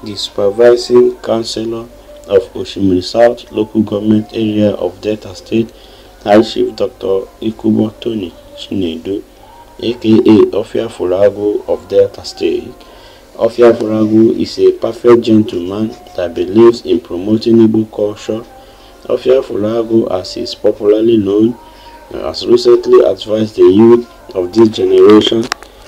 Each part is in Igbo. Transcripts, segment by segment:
the supervising councillor of Oshimiri South local government area of Delta State, High Chief Dr. Ikubo Tony Chinedu, aka Ofia Furago of Delta State. Ofia Furago is a perfect gentleman that believes in promoting Igbo culture. Ofia Furago, as is popularly known, has recently advised the youth of this generation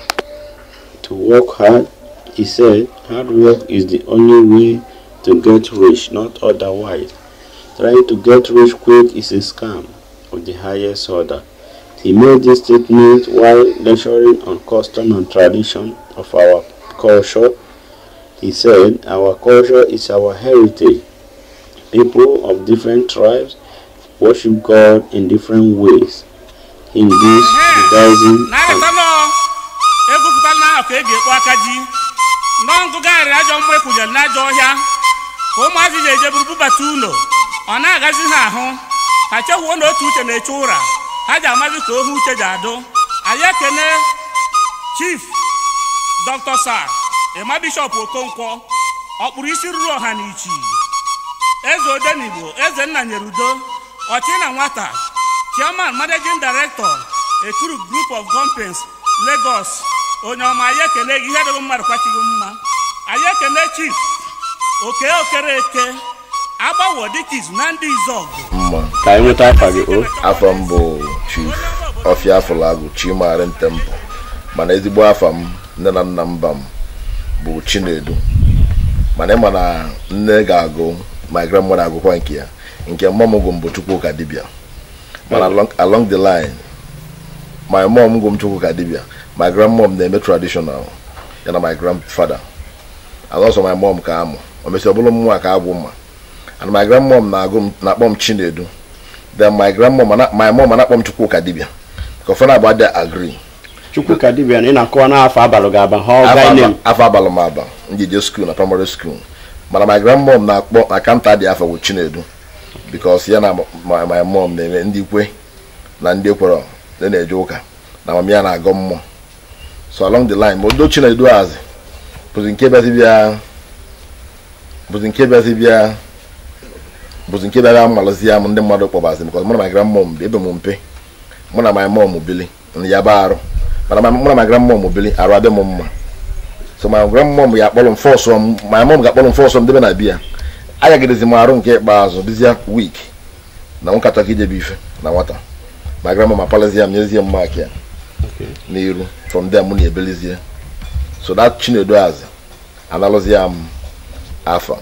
to work hard. He said, hard work is the only way to get rich, not otherwise. Trying to get rich quick is a scam of the highest order. He made this statement while lecturing on custom and tradition of our culture. He said, Our culture is our heritage. People of different tribes worship God in different ways. Hindus, Buddhism, and na-aghọta egwupụtala n'ahụ ka e ga-ekpu aka ji nọ ngụgharịrị ajọ mmụ ekwunyere n'ajọ ọhịa ka ụmụazị ji eje buru bubata ụlọ ọ na-agazi ha ahụ ha chewuo na otu uche na-eche ụra ha ji amazi ka ohu uche ji adụ anyị ekene chief dr sir ema bishọp okonkwo ọkpụrụ isi ruru ọha na ichi eze odenigbo eze nna nyere udo ọchị na nwata chairman managing director ekuru group of companies lagos onye ọma anyị ekele gị ihe dịghị mmadụ kwachighị mma anyị ekele chief oke okere eke agbawo dịka izu na ndị izọgụ mma ka anyị nweta afa gị o afọ m bụ chief ọfịa afọlagụ chimari ntempụ mana ezigbo afa m nne na nna mba m bụ chinedu mana ịma na nne ga-agụ my grandmother agụkwa nke ya nke mom gụ m bụ chukwuka dibịa mana along, along the line my mom gụ m chukwuka dibịa my grandmom na-eme traditional ya na my grandfather and also my mom ka amụ o mesịrị ọ bụrụ mmụọ ka agwụ mma and my grandmom na-agụ m na-akpọ m chinedu then my grandmom ana- my mom na-akpọ m chukwuka dibịa ka ụfọdụ agba dị agree chukwu ka dibịa na ị na-akọwa n'afọ abalị ga-aba ha ọ gaa name afọ abalị m aba njije skuul na primary school mana my grandmom na-akpọ na kanta dị afọ bụ chinedu because ya na my, my mom na-eme ndị ikwe na ndị ekwere na na-eje ụka na mama ya na-agọ mmụọ so along the line ma odo chinedu azị bụzi nke bịazi bịa bụzi nke bịazi bịa bụzi nke bịara mmalụzi ya m ndị mmadụ kpọbazi because mụ na my grandmom bi ebe m mpe mụ na my mom bili ya ba arụ mana my- mụ na my grandmom bili arụ adị m mma so my grandmom ya akpọrọ m fọsọ m my mom ga-akpọrọ m fọsọ m debe na biya agagidezi m arụ nke ikpeazụ dịzịa week na nkata ka ijebe ife na nwata my grandmom apalazie m nyezie m mak ya n'iru from there mụ na-ebelizie so that chinedu azị analụzie m afa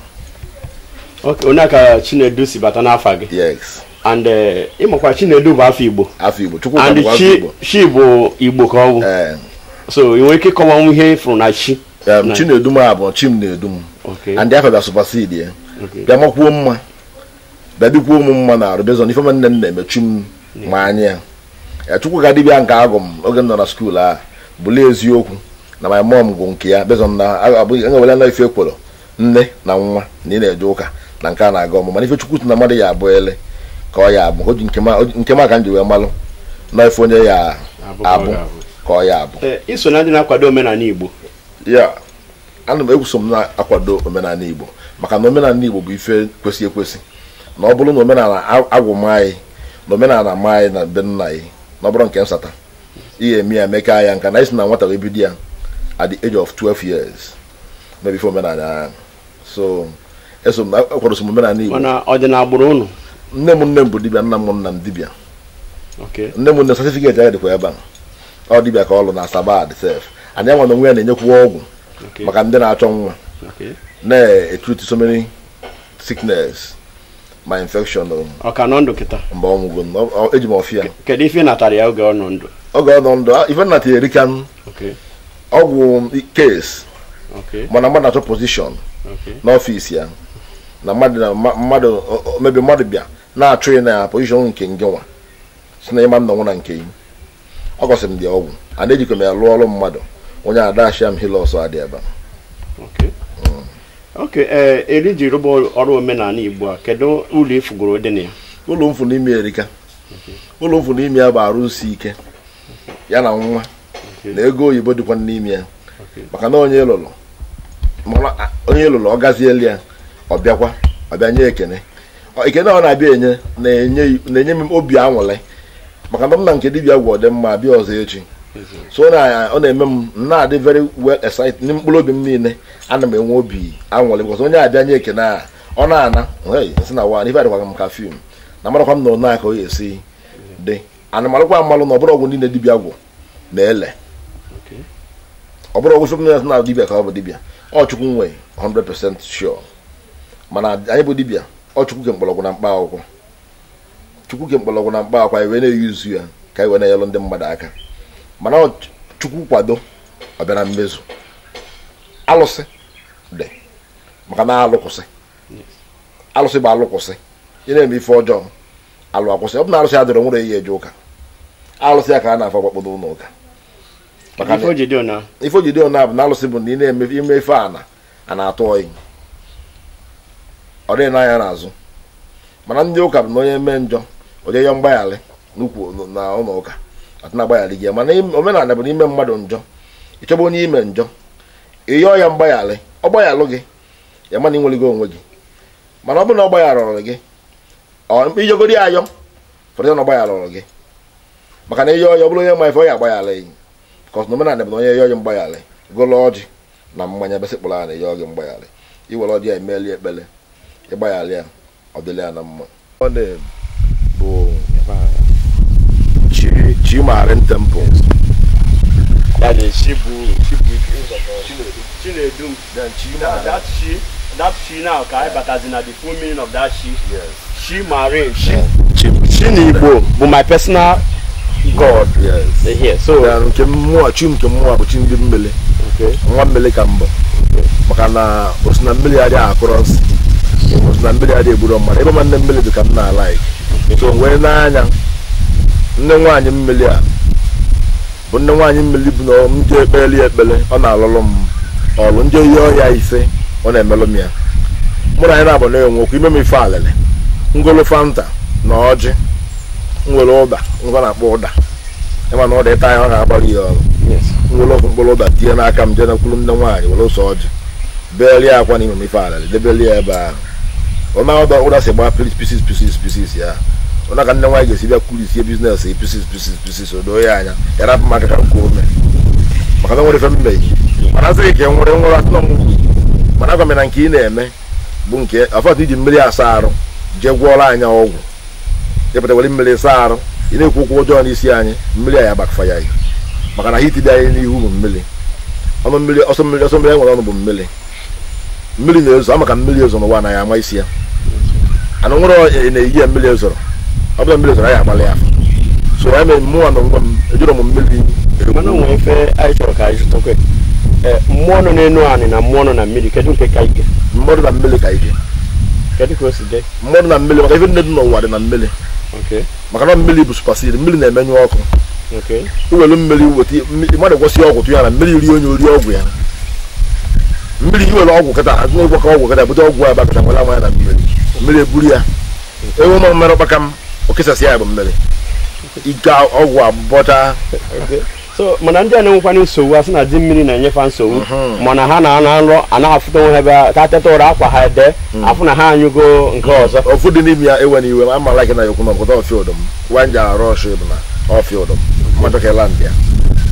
Ok, onye ka chinedu si bata n'afa gị yes and eh, ịmakwa chinedu bụ afọ igbo afọ igbo chukwu and afọ chi igbo chi bụ igbo ka ọ bụ ee so ị nwere ike ịkọwanwu ihe ịfụrụ na chi em, Na- chinedu m a bụ chi m na-edu m Okay. and afọ bịa supasidi ya Okay. bịa makwuo mma bịa dịkwuo m mma na arụ bezon ife nne m na-emechu m ma anya ya ya chukwu ga dibịa nke agụ m oge m nọ na skuul a bụlie eziokwu na my mom gụ nke ya bezon na enwewela na ife ekworo nne na nwa na ị na-eje ụka na nke a na-aga ọmụ mana ife chukwu si na mmadụ ya abụ ele ka ọ ya abụ o ji nke ma- o ji- nke ma ka m ji wee malụ na ife onye ya Abụ ka ọ abụ ga-abụ. ka ọ ya abụ Eh, iso na ndị na-akwado omenala igbo ya ana m egwuso m na-akwado omenala igbo maka na omenala igbo bụ ife kwesị ekwesị na ọ bụrụ na omenala a- agwụ m anyị na omenala m anyị na be nna anyị na ọ bụrụ nke nsata ihe eme ya meka ya nka na isi na nwata wee bido ya at the age of 12 years mebi ife omenala ya so eso m akwadoso m omenala igbo mana ọ dị na agbụrụ ụnụ nne m nne m bụ dibịa nna m nna m dibịa okay nne m nne satifiketi ya dịkwa ebe a ọ dibịa ka ọ lụ na sabad sef anyị nwa na onwe ya na-enyekwa ọgwụ okay maka ndị na-achọ nwa okay na-etreat so many sickness ma infection o, ọ ka nọ ndụ kịta mgbe ọ nwụgo n- ọ- eji m ọfịa kedu ife ị natara ya oge ọ nọ ndụ oge ọ nọ ndụ a- ife nnata erikan okay ọgwụ case okay mana mmadụ na-achọ position okay n'ọfịs ya na mmadụ na mma- mmadụ o- o- mebi mmadụ bịa na-achụ ya na position nke nge nwa si na ịma m na nwụ na nke yi ọ gọsịrị m dị ọgwụ a na-ejikọ m ya lụọ ọrụ mmadụ onye adashia m hilos adị ebe a. okay okay ee eri ji rụba ọrụ omenala igbo a kedu ụlọ ifugoro dị na ya ụlọ mfu n'ime erika ụlọ mfu n'ime ya bụ arụsị ike ya na nwa Okay. na ego oyibo dịkwa n'ime ya Okay. maka na onye lụrụ mana a- onye lụrụ ọ gazieli ya ọ bịakwa ọ bịa nye ekene Ọ- ekene ọ na-abịa enye na-enye na-enye m obi anwụrị maka na m na nke dibịa gwọ dị mma bịa ọzọ echi so ọ na- ọ na-eme m m na-adị very well excited n'ime mkpụrụ obi m niile ana m enwe obi anwụrị because onye abịa nye ekene a ọ na-ana hey, nsị na wa ife adịkwaga m ka fim na marakwa m na onye ka ọ ga-esi dị ana marakwa amalụ na ọbụrụ ọgwụ niile dibịa gwụ na-ele ọ bụrụ ọgwụ fem na dibịa ka ọ bụ dibịa ọ chukwu nwe 100% sure mana anyị bụ dibịa ọ chukwu ke mkpọrọgwụ na mkpa akwụkwọ chukwu ke mkpọrọgwụ na mkpa akwụkwọ anyị wee na-eyuzu ya ka anyị wee na-enyelụ ndị mmadụ aka mana ọ ch- chukwu kwado ọ bịa na mmezu alụsị dị maka na alụkwụsị alụsị bụ alụkwụsị ị na-eme ife ọjọọ alụ akwụsị ọ bụ na alụsị adịrọ nwere ihe eje ụka alụsị ya ka a na-afọ gbakpọdo ụlọ ụka maka ife o ji dị ọna ife o ji dị ọna bụ na alụsị bụ na ị na-eme ime ife a na a na-atụ oyi ọ dịghị n'anya n'azụ mana ndị ụka bụ na onye mee njọ onye yọ mgbaghalị n'ukwu na ụlọ ụka atụ na agbaghalị gị ya mana im- omenala bụ n'ime mmadụ njọ ịchọba onye ime njọ ịyọọ ya mgbaghalị ọ gbaghalụ gị ya mana ị nwere gị onwe gị mana ọ bụrụ na ọ gbagharọrọ gị ọ ijegodi ya ayọ fọdụ na ọ gbagharọrọ gị maka na ịyọọ ya ọ bụrụ onye ma ife ọ ya agbaghalị gị kọs na omenala bụ na onye yọọ gị mgbaghalị golo ọjị na mmanya besịkpụrụ a na yọọ gị mgbaghalị iwere ọjị ya emeli ekpele ịgbaghalị ya ọ dịla ya na mma ọ na- bụ chi chimarin temple ya dị chibu chibu chinedum then chi that that chi that chi now ka anyị batazi na the full meaning of that chi chi marine chi chi n'igbo bụ my personal god yes dey here so then nke mmụọ chi nke mmụọ bụ chi ndị mmiri okay nwa mmiri ka mbụ maka na osi na mmiri adịghị akụrọ nsị osi na mmiri adịghị egburo mmadụ ebe ma nne mmiri dị ka m na-alaik so wee n'anya nne nwaanyị mmiri a bụ nne nwaanyị mmiri bụ na ndị ekpeli ekpele ọ na-alụlụ m ọlụ ndị oyi ọhịa ise ọ na-emelụ m ya mụ na anyị na-abụ na-enwe okwu ime m ife alịlị ngolo fanta na ọjị nwere ụda ngwa na-akpọ ụda ịma na ụda ịta ya ọ ga-agbara ya ọrụ yes nwere ọkụ mkpụrụ ụda tinye n'aka m jee nakwuru nne nwaanyị were ose ọjị beelie akwa n'ime m ife alịlị debelie ebe ahụ ọna ụda ụda si gbaa pisis pisis pisis pisis ya ọna ka nne nwaanyị ga-esi bịa kwurisie biznes ya pisis pisis pisis o doo ya anya ya rapụ m aka ka nke ome maka na nwere ife mmeghị mana asịghị ka e nwere nwere atụnọ m mana agwa m na nke ị na-eme bụ nke afọtụ iji mmiri asa arụ jee gwọọrọ anya ọgwụ ịpụta were mmiri saa arụ ị na-ekwu okwu ọjọọ n'isi anyị mmiri a ya bakfaya ya maka na hit dị anyị n'ihu bụ mmiri ọnụ mmiri ọsọ mmiri ọsọ mmiri e nwere ọnụ bụ mmiri mmiri na-ezo ama ka mmiri ezo n'ụwa anaghị ama isi ya anụ nwere na-eyi ya mmiri ezoro ọ bụla mmiri ezoro anyị agbalị ya so ya mere mmụọ na onwe m ejiro m mmiri mana onwe ife anyị chọrọ ka anyị zụtakwa ee mmụọ nọ n'elu anị na mmụọ nọ na mmiri kedu nke ka ike mmadụ na mmiri ka ike kedu ka o si dị mmadụ na mmiri maka ife ndị dị n'ụwa dị na mmiri okay maka na mmiri bụ supasiri mmiri na-emenyụ ọkụ okay iwelu mmiri weta mmiri- mmadụ gwọsie ọgwụ tụ ya na mmiri rie onye ori ọgwụ ya mmiri iwere ọgwụ kịta azụ ịgwọ ka ọgwụ kịta bute ọgwụ ya bakọta nwere amanya na mmiri mmiri eburu ya ewu ma mmerụ kpaka m okesasị ya bụ mmiri ike ọgwụ abụbọcha okay so mana ndị a na-enwekwana nsogbu a sị na di mmiri na-enyefa nsogbu mana ha na ana nrọ a na-afụta onwe ha ebe a- ka teta ụra akwa ha ede afụ na ha anyụgo nke ọzọ ofu dị n'ime ya ewe n'iwe ma ama like na yokwu na ọkụta ọfịa ụdọm wanja arụ ọshụ bụ na ọfịa ụdọm mmadụ ka land ya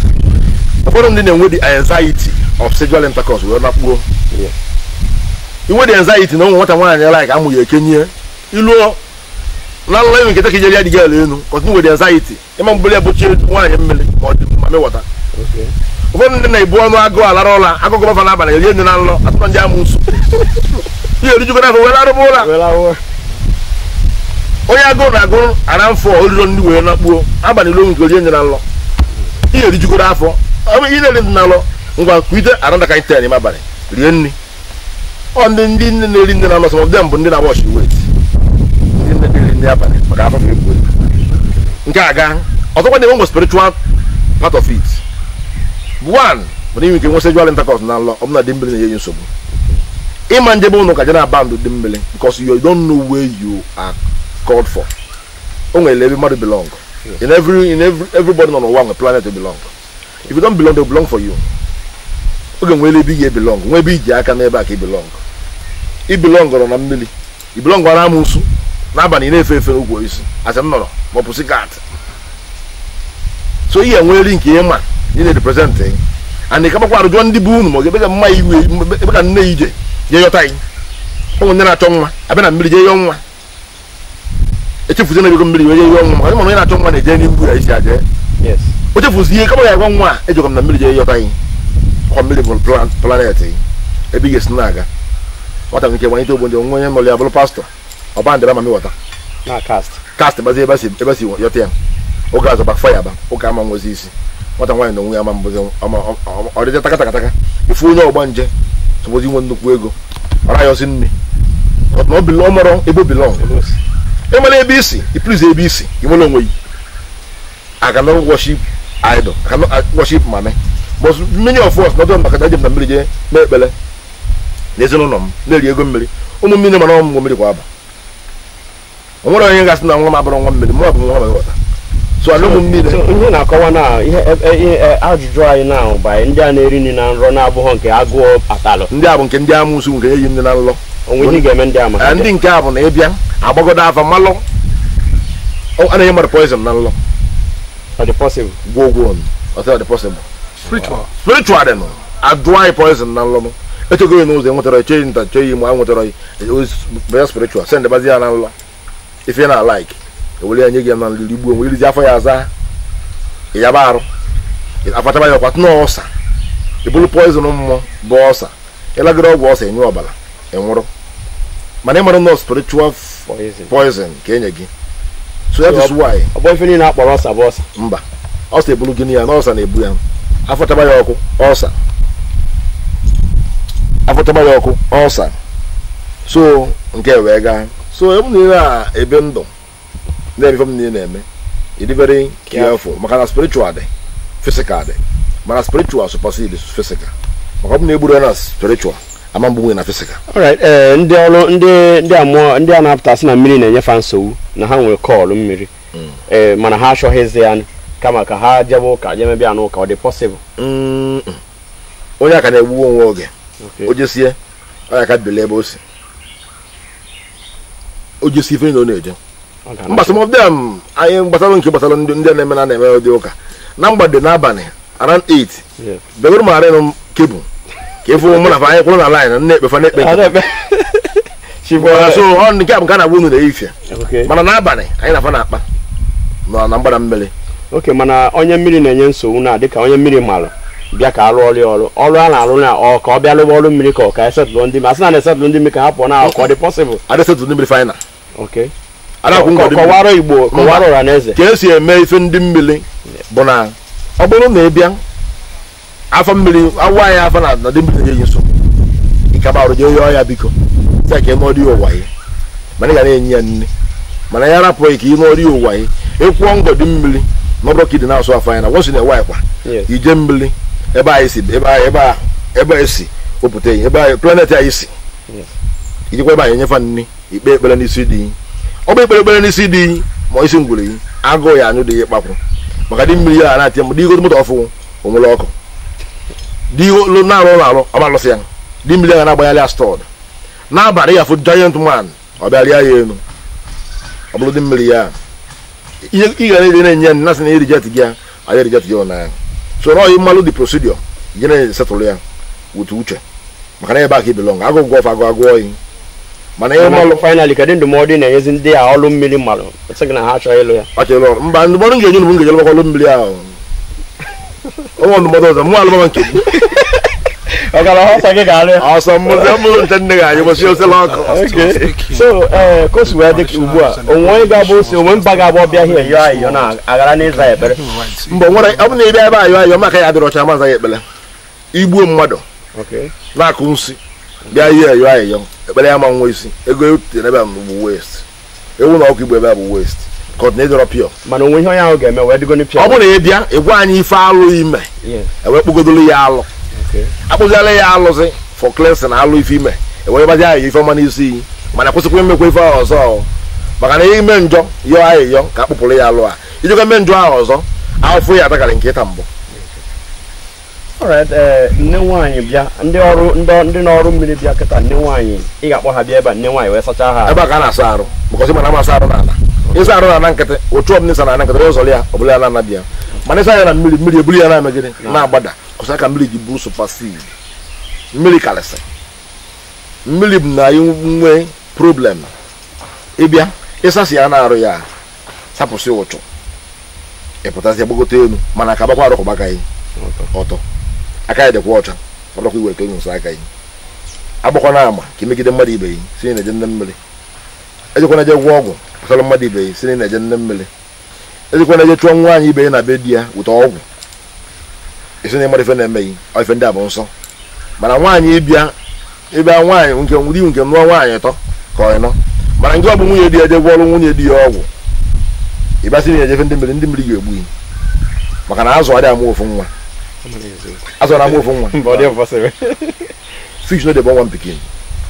ụfọdụ ndị na-enwe the anxiety of sexual intercourse wee nakpuo Yeah. inwe the anxiety na ụmụ nwata nwaanyị like amụ ya ekenye iluo na nlọ enwe nketa ka ijere ya dị gala enu kọtụ nwere anxiety ịma mbụli ya bụchie nwaanyị mmiri ma ọ dị ma mewọta okay ụfọdụ ndị na-ebu ọnụ agụụ alara ụla agụgụ bafa n'abalị erie nne na nlọ atụtọ ndị amụ nsu ihe erijugo n'afọ were arụbụ ụla well awọ onye agụụ na-agụ ara mfọ oriro ndị wee nakpuo abalị ilo nke orie nye na nlọ ihe erijugoro afọ ọ bụ ihe na-eri ndị na nlọ ngwa kwite aranda ka ten ime abalị rie nri ọ ndị ndị nne na-eri nne na nlọ sọ dem bụ ndị na-wash wet ndị nne na-eri nri abalị maka afọ ebu ebu nke a gaa ọzọkwa na-enwe nwe spiritual part of it bụ one bụ na inwe ike nwe sexual intercourse na nlọ ọ bụ na dị mmiri na-enye gị nsogbu ịma njebe ụnụ ka je na band dị mmiri because you don't know where you are called for o nwere ebe mmadụ belong in every in every everybody nọ n'ụwa nwe planet belong if you don't belong they belong for you oge nwere ebe ị ga-ebilong nwe ebe iji aka n'ebe a ka ibilong ibilongọrọ na mmiri ibilongọrọ amụsụ n'abalị ị na-efe efe n'ugwu isi asị nnọrọ ma ọ bụ sigat so ihe nwere nke ihe ma ị na-represent and ị kabakwa arụjụọ ndị bụ unu ma ọ ga-ebe ka mma iwe ebe ka nne ya ije jee yọta anyị ụmụ ndị na-achọ nwa abịa na mmiri jee yọọ nwa echefuzi na ego mmiri wee jee yọọ nwa maka onye na-achọ nwa na-eje n'ihu ya isi aje yes o chefuzi ihe kama ya agwa nwa a ejekọ m na mmiri jee yọta anyị ọkwa mmiri bụ plan- planet anyị ebe ị ga-esi na-aga nwata nke gbanyete ogbo ndị nwa onye nọrọ ya bụrụ pastọ ọba ndịra mami wọta na cast kast bazi ebe si ebe si yọta ya oge azọ bakfa ya ba ụka ama nwezi isi nwata nwaanyị na onwe ya ama mbụzi ọma ọ dịja takatakataka ifu onye ọgba nje sobozi nwe nnukwu ego ọra ya ozi nne na ọ bilo ọmọrọ ebe bilong emere ebe isi ipriz ebe isi inwere onwe yi I cannot worship idol I cannot uh, worship mame but many of us nọdụ maka na ejem na mmiri jee mee ekpere na ezinụlọ m na-eri ego mmiri ụmụ mmiri mana ọmụmụ mmiri kwa aba o nwere onye gasị na nwa m abụrụ nwa mmiri mụ bụ nwa m ghọta so ana ụmụ mmiri so ihe na-akọwa na ihe e- ihe e- ajụjụ anyị na bụ anyị ndị a na-eri nri na nrọ na-abụghọ nke agụụ atalụ ndị a bụ nke ndị amụsụ nke eyi ndị na nlọ onwe ihe ị ga-eme ndị a maka Eh, ndị nke a bụ na ịbịa agbagodo afa malụ ọ- a na-enye mmadụ poison na nlọ ọ dị possible gwọ ogwọ ọtọ dị possible spiritual spiritual dị nọ adụọ anyị poison na nlọ echego ya n'ụzọ enwetara echeghị nta cheghị ma enwetara baya spiritual send bazi ya na nlọ ife na like ewere ya nye gị ya na nliri gbuo nwere irizi afọ ya aza ịyaba arụ afachaba ya ọkwa tụnụ ọsa ibulu poison mmụọ bụ ọsa ịlagoro ọgwụ ọsa enye ọbara enwụrụ mana ịmara nọ spiritual poison poison ka enye gị so that is why ọ bụ ife niile akpọrọ ọsa bụ ọsa mba ọsa ebulu gị ya na ọsa na-ebu ya afọchaba ya ọkụ ọsa afọchaba ya ọkụ ọsa so nke wee gaa so ebe na ihe a ebe ndụ na-eme m niile na-eme ịdị very careful maka na spiritual dị physical dị mana spiritual supersede physical maka ọ bụ na egburu ya na spiritual ama mgbu na physical alright ee ndị ọrụ ndị ndị amụọ ndị a na-apụtasị na mmiri na-enyefe nsogbu na ha nwere kọọlụ mmiri ee mana ha achọghịzi ya kama ka ha jebe ụka jee mebịa n'ụka ọ dị possible Mm, mm. onye aka na-egbu onwe oge Okay. o jesie onye aka bili ebe o si o jesie ife niile ọ na-eje Ọ ga-anọ. mba some of them anyị gbasara nke gbasara ndị ndị na-eme na na-eme ụdị ụka na mgbede n'abalị around 8 Yeah. bebere m arịnụ kebụl ka ịfụ mụ na fa anyị kwụrụ na line na-ekpefa na-ekpe Ọ na-ebe. Chibụ Mana so ọ nke a bụ nke a na-agba unu na-eyifie Okay. mana n'abalị anyị na-afa na-akpa nọ na mgbada mmiri oke mana onye mmiri na-enye nsogbu na dịka onye mmiri malụ bịa ka arụ ọrụ ya ọrụ ọrụ a na-arụ na ọ ka ọ bịa lụba ọrụ mmiri ka ọ ka esetụlụ ndị mmiri asị na na-esetụlụ ndị mmiri ka ha pụọ na ka ọ dị possible adịsetụ ndị mmiri final okay adakwụ ngọdị mmiri kọwara igbo kọwara ụra na eze ka esi eme ife ndị mmiri bụ na ọ bụrụ na ị bịa afọ mmiri awụ anyị afọ na na ndị mmiri na-enye nsogbu ịkaba arụ jee yọọ ya biko ya ka ị nọọ dị ụwa ya mana ị ga na-enye ya nne mana ya rapụghị ka ị nọọ dị ụwa ya ịkwụọ ngọdị mmiri na ọbụrụ ka ị dị na-asụ afọ anyị na wọsi na-ewe anyị kwa Yes. ije mmiri ebe anyị si ebe anyị ebe a ebe anyị si wepụta ihe ebe anyị planet anyị si Yes. ijikwa ebe anyị enyefa nri ikpe ekpere n'isi dị ọ bụ ikpere ekpere n'isi dị ma isi ngwere yi agụụ ya anyụ dị ya ịkpapụ maka dị mmiri ya na-atị m dịgo moto ọfụ onwere ọkụ dịgo na-arụ ụlọ arụ ọma alụsị ya dị mmiri ya na-agbanyalị ya stọd n'abalị ya fụ giant man ọ bịa rịa ya elu ọ bụrụ dị mmiri ya ihe ị gara iri na-enye ya nna sị na irijet gị ya anyị irijet gị ụnyaahụ so na ọyị mmalụ dị prosidio je na-esetụlụ ya wutu uche maka na ebe a ka ibelong agụ gụ ọfụ agụ agụ oyi mana ihe mmalụ finally kedu ndụmọdụ ị na-enyezi ndị a ọrụ mmiri malụ sị gị na ha achọghị ịlụ ya kpachara ọrụ mba ndụmọdụ m ga-enye unu bụ m ga-ejelebakwa ọlụ mmiri ahụ onwe ndụmọdụ ọzọ mụ alụbaba nke gị ọgara ọsọ gị ga-alụ ya ọsọ mmụzi mụrụ nche nne gị anyị gbasi osela ọkụ Okay. so ee ka o si wee dị ka ugbu a onwe onye ga-abụ osi onwe mba ga-abụ ọbịa hie yọọ ayịyọ na-agara n'ịza ekpere mba nwere ọ bụ na ebe ebe ayọ ayọ maka ya adịrị ọcha maza ya ekpere igbuo mmadụ Okay. na-akụ nsị bịa ihe ayọ ayọ ekpere ya ma nwa isi ego etere ebe a bụ west ewu na ọkụ igbo ebe a bụ west kọt na ịdọrọ pịọ mana onwe ihe onye ahụ ga-eme wee dịgo n'ipịa ọ bụrụ na ị bịa ịgwa anyị ife alụ ime Yes. ewee kpụgodolu ya alụ Okay. akpụziala ya alụsị for cleansing na alụ ife ime ewee gbazi ahụ ife ọma n'isi iyi mana kwụsịkwa imekwa ife ahụ ọzọ maka na ime njọ yọọ ahịyọ ka akpụpụrụ ya alụ a ijikwa ime njọ ahụ ọzọ afọ ya atakarị nke ịta mbụ alright ee nne nwaanyị bịa ndị ọrụ ndị ndị n'ọrụ mmiri bịa kịta nne nwaanyị ị ga-akpọ ha bịa ebe a nne nwaanyị wee sachaa ha ebe a ka a na-asa arụ because mana ama asa arụ n'ala ịsa arụ n'ala nkịtị otu ọbụla ịsa n'ala nkịtị ụzọ ya ọ bụla ya na-anabi ya mana ịsa ya na mmiri mmiri eburu ya na-eme gịnị na-agbada kọsa ka mmiri ji buru supersede mmiri karịsị mmiri bụ na anyị nwee problem ịbịa ịsasị ya na-arụ ya sapụsị ụchụ ịpụtasị gbagote elu mana ka agbakwa arụkọ gbaka anyị ọtọ aka ya dịkwa ọcha ọdọkwa iweta onye nso aka anyị agbakwa na ama ka imegide mmadụ ibe yi si na-eje nne mmiri ejekwana eje gwọ ọgwụ gbasara mmadụ ibe yi si na na-eje nne mmiri ejekwana eje chụọ nwaanyị ibe yi na be di ya wụta ọgwụ esi na ịmara ife na-eme yi ọ ife ndị a bụ nsọ mana nwaanyị ịbịa ịbịa nwaanyị nke di nke nụọ nwaanyị ịtọ ka ọ nọ mana nke ọ bụ nwunye di ya eje gwọọrụ nwunye di ya ọgwụ ịbịasị na ejefe ndị mmiri ndị mmiri ga-egbu yi maka na azụ adịghị amụ ofu nwa azụ na-amụ ofu nwa Mba, ọ dị impossible. fish no dey born one pikin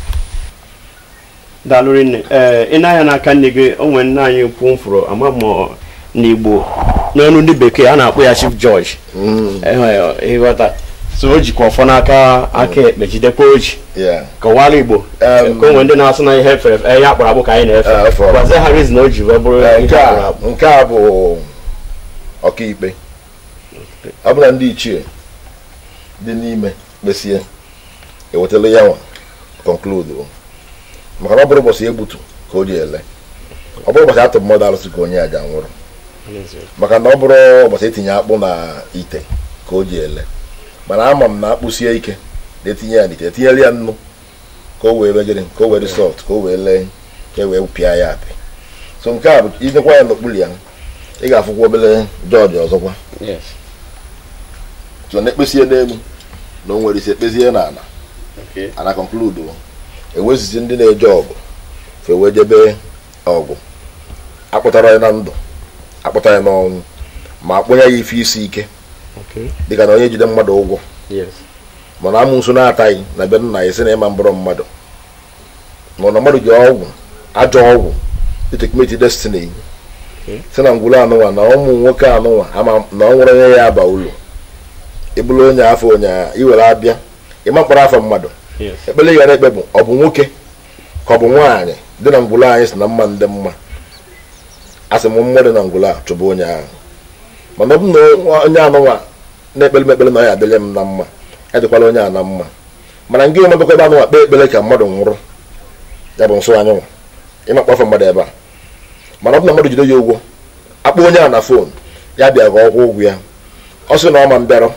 daalụ rinne ee ị na-anya n'aka nne gị o nwere nne anyị kwu m fụrụ ama m ọ n'igbo n'ọnụ ndị bekee a na-akpọ ya chief george Ehe, ịghọta so o jikwa ọfọ n'aka aka ekpe jidekwa oji yeah kọwara igbo Um, ka o nwere ndị na-asụ na ihe efere efe ihe akpụrụ akpụ ka anyị Eh, na-efe afọ. gwazie ha rizin o ji wee bụrụ Ee, ihe nke akpụrụ a akpụ nke a bụ ọkaikpe ọ bụla ndị ichie dị n'ime kpesie ewetala ya nwa konkludu maka na ọ bụrụ ụbọchị egbutu ka o ji ele ọ bụrụ ụbọchị atụ mmadụ arụsị ka onye aja nwụrụ maka na ọ bụrụ ụbọchị etinye akpụ na ite ka o ji ele mana ama m na akpụ sie ike na-etinye ya n'ite etinyela ya nnu ka o wee megịrị ka o wee dị sọft ka o wee lee ka e wee pịa ya apị so nke a bụ idekwa ya n'okpuru ya ị ga-afụkwa obere jọji ọzọkwa Yes. so na ekpesie n'elu na o nwere isi ekpezie n'ala Okay. ana konkludu ewezizi ndị na-eje ọgụ fe wee jebe ọgụ akpụtara ya na ndụ akpụtara ya n'ọnwụ ma akpụnye ya ife isi ike Okay. dịka na onye jide mmadụ ụgwọ Yes. mana amụnso na-ataghị na be nna ya si na ịma mbụrụ mmadụ ma na mmadụ ji ọgwụ ajọ ọgwụ itekmeti destiny si na ngwụrụ anụnwa na ụmụ nwoke anụnwa ama na ọ nwere onye ya aba ụlọ ịbụrụ onye afọ onye iwere abịa ịma mkpọrọ afọ mmadụ Yes. ekpere ị gara ekpe bụ ọ bụ nwoke ka ọ bụ nwaanyị dị na ngwụrụ anyị si na mma ndị mma a sị m mmụọ dị na ngwụrụ a chụbụ onye ahụ mana ọ bụ na onye anụnwa na-ekpere m ekpere na ọ ya adịrị m na mma ya dịkwala onye a na mma mana ngị omebekwa ebe anụnwa kpee ekpere ka mmadụ nwụrụ ya bụ nsọ anyanwụ ịmakpọ afọ mmadụ ebe a mana ọ bụ na mmadụ jide ya ụgwọ akpọ onye a na fon ya bịa ka ọ kwụọ ụgwọ ya ọ sị na ọ ma mbịarọ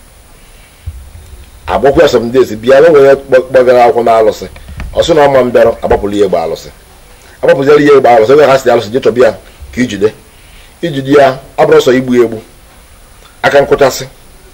agbakwa asọm days bịa na nwere gbagara akwụkwọ na alụsị ọ sị na ọma mbịarọ agbapụrụ ya egbe alụsị agbapụziara ya egbe alụsị ebe ha si alụsị jee chọba ya ka ijide ijide ya ọ bụrụ sọ igbu ya egbu aka nkụchasị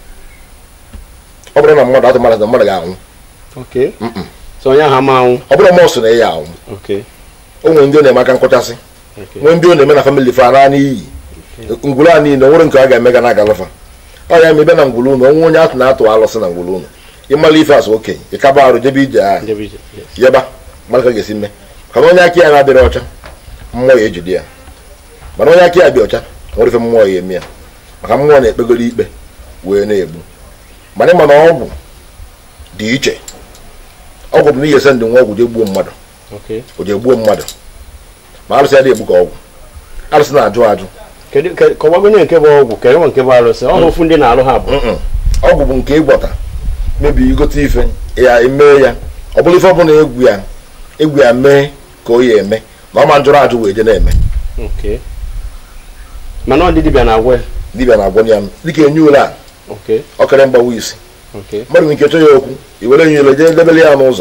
ọ bụrụ na mmadụ atụ mmadụ na mmadụ ga-anwụ Okay. so onye ahụ ama anwụ ọ bụrụ ma ọ sị na ya anwụ Okay. o nwere ndị ọ na-eme aka nkụchasị Okay. nwee ndị ọ na-eme na famili fa na n'iyi ngwuru a niile o nwere nke a ga-eme ga na-agalafa ọ ya ma ebe na ngwuru unu onwe onye atụ na-atụ alụsị na ngwuru unu ịmala ife asụ okenye ịkaba arụ jebe ije ahụ Jebe ije. Yes. yaba mmadụ ka ga-esi mme mana onye aka ya na-adịrị ọcha mmụọ ya ejide ya mana onye aka ya dị ọcha nwere ife mmụọ ya eme ya maka mmụọ na-ekpegoro ikpe wee na-egbu mana ịma na ọgwụ dị iche ọgwụ bụ na ihe ese ndị nwa ọgwụ jee gbuo mmadụ Okay. o jee gbuo mmadụ ma arụsị adịghị egbu ka ọgwụ arụsị na-ajụ ajụ kedu ke- kọwagonye nke bụ ọgwụ kedu nke bụ arụsị ọ bụ ofu ndị na-alụ ha bụ Mm-mm. ọgwụ bụ nke ịgwọta mebi igote ife ya emee ya ọ bụrụ ife ọbụla egwu ya egwu ya mee ka o ya eme na ọ ma njụrụ ajụ wee je na-eme Okay. mana ọ dị dibịa na-agwọ ya dibịa na-agwọ ya dịka enye ule a Okay. ọkara mgbawa isi Okay. mmadụ nwere ike chọọ ya okwu i were enye ule jee debele ya n'ụzọ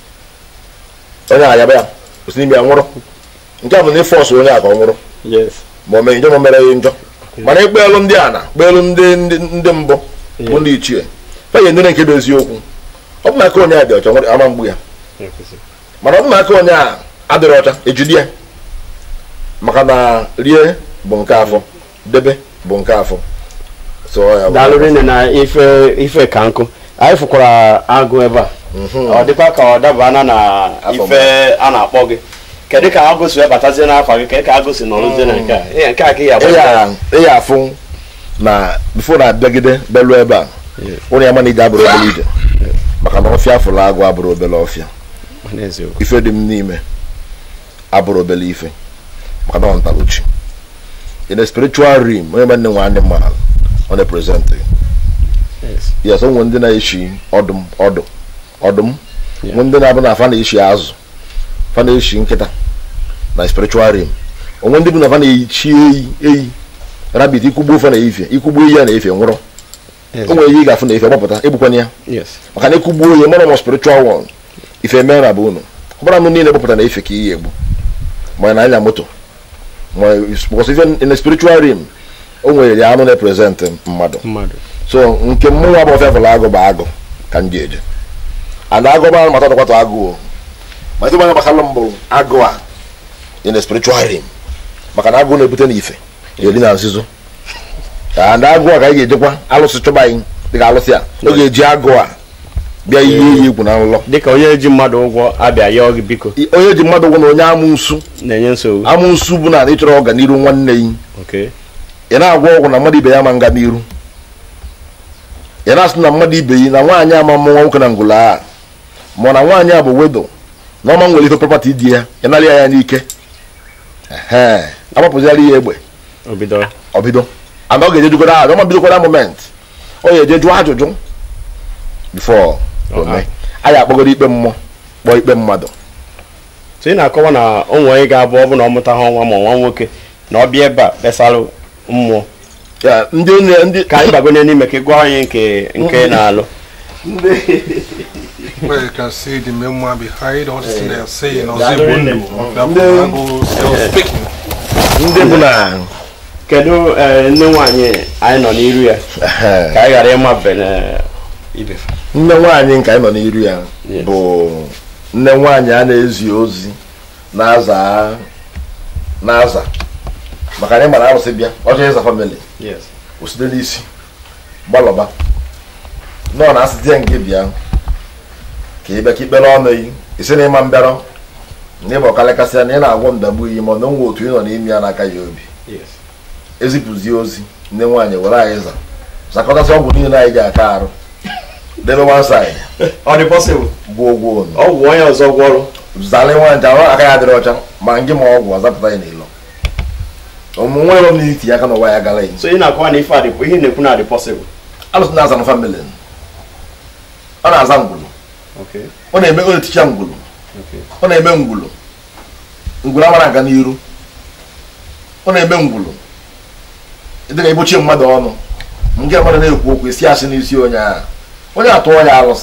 onye ayaba ya osi n'ime ya nwụrụ nke a bụ na ịfọsụ onye a ka ọ nwụrụ Yes. ma o mee njọ ma o mere ya njọ mana ịkpa elu ndị ana kpa elu ndị ndị ndị mbụ bụ ndị ichie fa ya nyere nke bụ eziokwu ọ bụ na aka onye a dị ọcha nwere ama mgbu ya mana ọ bụ na aka onye a adịrị ọcha ejide ya maka na rie bụ nke afọ debe bụ nke afọ so ya bụ- daalụ rinne na ife ife ka nkụ anyị fụkwara agụ ebe a ọ dịkwa ka ọ dabana na Afọ ife a na-akpọ gị kedu ka agụ si wee batazie n'afọ gị kedu ka agụ si nọrụzie na nke a Ihe nke a ka ị ị agba ya ị ya afụ na bifo na abịagide belu ebe a ụlọ ya mana ije abụrụ obere ije maka na ọfịa fụrụ agụ abụrụ obere ọfịa n'eziokwu ife dị m n'ime abụrụ obere ife maka na ọ ntaluchi in a spiritual realm onye nwanne nwe ndị mmadụ ọ na-eprezentị yes yes onwe ndị na-eshi ọdụm ọdụ ọdụm Yeah. nwe ndị na-abụ na afa na-eshi azụ fa na-eshi nkịta na spiritual realm onwe ndị bụ na fa na-echi eyi eyi rabbit ikwugbu ofe na-efe ikwugbu eyi ya na-efe nwụrụ yes o nwere ihe ị ga-afụ na-efe gbapụta egbukwana ya yes maka na ekwugbuo ihe mara ma spiritual one ife mere na bụ unu ọbụra anụ niile gbapụta na efe ka ihe egbu ma na anya moto ma because ife in a spiritual realm o nwere anụ na-eprezent mmadụ mmadụ so nke mmụnwa bụ ọfịa fụrụ agụ bụ agụ ka m ji eje ana agụ mara mata dọkwata agụ o ma ife manya gbasara mbụ agụ a in a spiritual realm maka na agụ na-ebute n'ife eri na nzuzo and agụ a ka anyị ga-ejekwa alụsị chụba anyị dịka alụsị a ọ ga-eji agụ a bịa ihe iyi egwu na nlọ dịka onye ji mmadụ ụgwọ abịa yọọ gị biko I- onye ji mmadụ ụgwọ na onye amụnsu na-enye nsogbu amụnsu bụ na ịchọrọ ọganiru nwanne yi okay ị na-agwa ọgwụ na mmadụ ibe ya ma nga n'iru ị na-asị na mmadụ ibe yi na nwaanyị ama mmụọ nwoke na ngwụla a ma na nwaanyị a bụ wedo na ọma nwere ife prọpati di ya ị narị ya n'ike ehe agbapụziara ya egbe obido ọbido ana ọ ga-eje jụgoro ajụ ọma bidokwara moment ọ ga-eje jụọ ajụjụ bifo ome anyị akpọgoro ikpe mmụọ kpọọ ikpe mmadụ so ị na-akọwa na ụmụ onye ga-abụ ọ bụ na ọ mụta ha nwa ma nwa nwoke na ọ bịa ebe a kpesalụ mmụọ Ya, ndị onye ndị ka anyị bagonye n'ime ka ị gwa anyị nke nke na-alụ Where you can see the memoir behind all this thing they are saying. I was That able really- to still speaking. ndị bụ na kedu eh, nne nwaanyị anyị nọ n'iru ya ehe, ka anyị ghara ịmabe na ibefe nne nwaanyị nke anyị nọ n'iru ya Yes. bụ nne nwaanyị a na-ezi ozi na-aza na-aza maka anyị mara arụsị bịa ọjọọ ịza famili yes osite n'isi gbalọba nọọ na asịtị ya nke bịa ka ị bịa ka ikpere ọnụ yi isi na ịma mbịarọ na ịba ọkalịkasịa na ị na-agwọ ndagbu iyi ma ọ na nwe otu ị nọ n'ime ya n'aka ya obi yes ezipụzie ozi nne nwaanyị were anyị za zakọtasị ọgwụ niile anyị ga-aka arụ debe one side ọ dị possible gbuo ụgwọ unu ọgwụ onye ọzọ gwọrụ zalị nwaanyị ahụ aka ya adịrị ọcha ma ngị ma ọgwụ azapụta ya n'ilo ụmụ nwa ero na-iti aka n'ụwa ya gara so ị na-akọwa na ife a dị ihe ị na-ekwu na adị possible alụsị na-aza na famili ọ na-aza ngwulu okay ọ na-eme ọ na-eticha ngwulu okay ọ na-eme ngwulu ngwulu amara aga n'iru ọ na-eme ngwulu dịka igbochie mmadụ ọnụ nke mmadụ na-ekwu okwu isi asị n'isi onye ahụ onye atụọ ya alụsị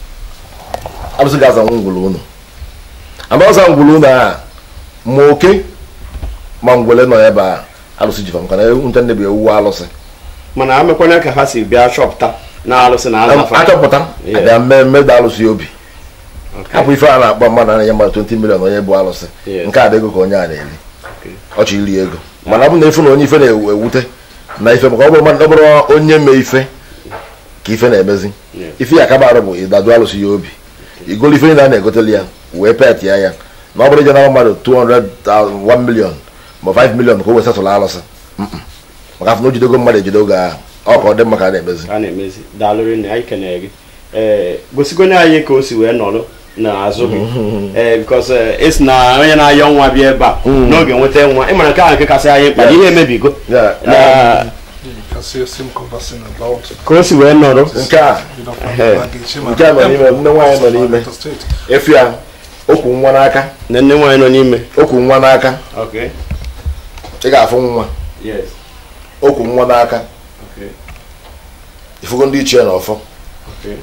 alụsị ga-azanwu ngwulu unu ama ọza ngwulu unu a ma oke ma ngwele nọ ebe a alụsị jifa maka na nte nne bụ ewu alụsị mana amekwana ka ha si bịa chọpụta na alụsị na azafa achọpụta Yeah. abịa mme mmeda alụsị obi Okay. hapụ ife a na-akpọ mmadụ anya mmadụ 20 million onye bụ alụsị Yes. nke a dị ego ka onye a na-eri Okay. ọchị iri ego mana ọ bụ na ife na onye ife na-ewute na ife maka ọ bụrụ mmadụ ọ bụrụ onye mee ife ka ife na-emezi Yes. ife ya akaba arụ bụ ịdadu alụsị ya obi igolu ife niile a na-egoteli ya wee pet ya ya na ọ bụrụ ije na mmadụ 200 1 million ma 5 million ka o wee setụlụ alụsị Mm-mm. maka afọ na o jidego mmadụ ejide oge ahụ ọ ka ọ dị mma ka a na-emezi a na-emezi daalụrị na anyị kenere gị ee gosigone anyị ka o si wee nọrọ n'azụ gị ee bikos esi na onye na-ayọ nwa bịa ebe a n'oge nweta nwa ịmara nke ahụ nke kasị anyị mkpa na ihe emebigo Yeah, na You can see us him conversing about ka o si wee nọrọ nke a you know Hey. baggage him nke a nọ n'ime nne nwaanyị nọ n'ime and state. efu ya okwu nwa n'aka na nne nwaanyị nọ n'ime okwu nwa n'aka okay ị ga-afụ nwa yes okwu nwa n'aka okay ifugo ndị ichie na ọfọ okay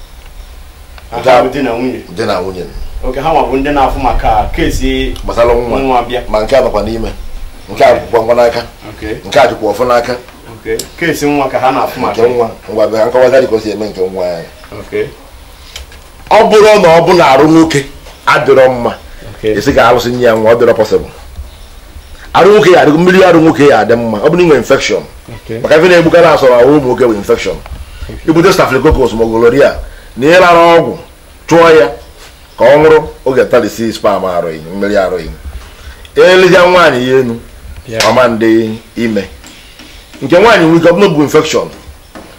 ha bụ di na nwunye dị na nwunye oke ha nwa bụ ndị na-afụ maka kesi gbasara nwa nwa bịa ma nke a nọkwa n'ime nke a bụkwa nwa n'aka okay nke a jikwa ọfọ n'aka okay kesi nwa ka ha na-afụ maka nke nwa ngwa bịa nkọwazi ka o si eme nke nwa ya okay ọ bụrụ na ọ bụ na arụ nwoke adịrọ mma okay esi ka alụsị nye ya nwa ọ dịrọ pọsịbụl arụ nwoke ya adịgo mmiri arụ nwoke ya adị mma ọ bụrụ inwe infekshọn okay maka ife na-egbuka na asọrọ ahụ ụmụ nwoke bụ infekshọn ibute stafilokokos ma ogoloria na ịrara ọgwụ chụọ ya ka ọ nwụrụ oge talisi spam arụghị mmiri arụghị elezia nwaanyị ya enu Yeah. ọma ndị ime nke nwaanyị nwere ike ọ bụrụ bụ infekshọn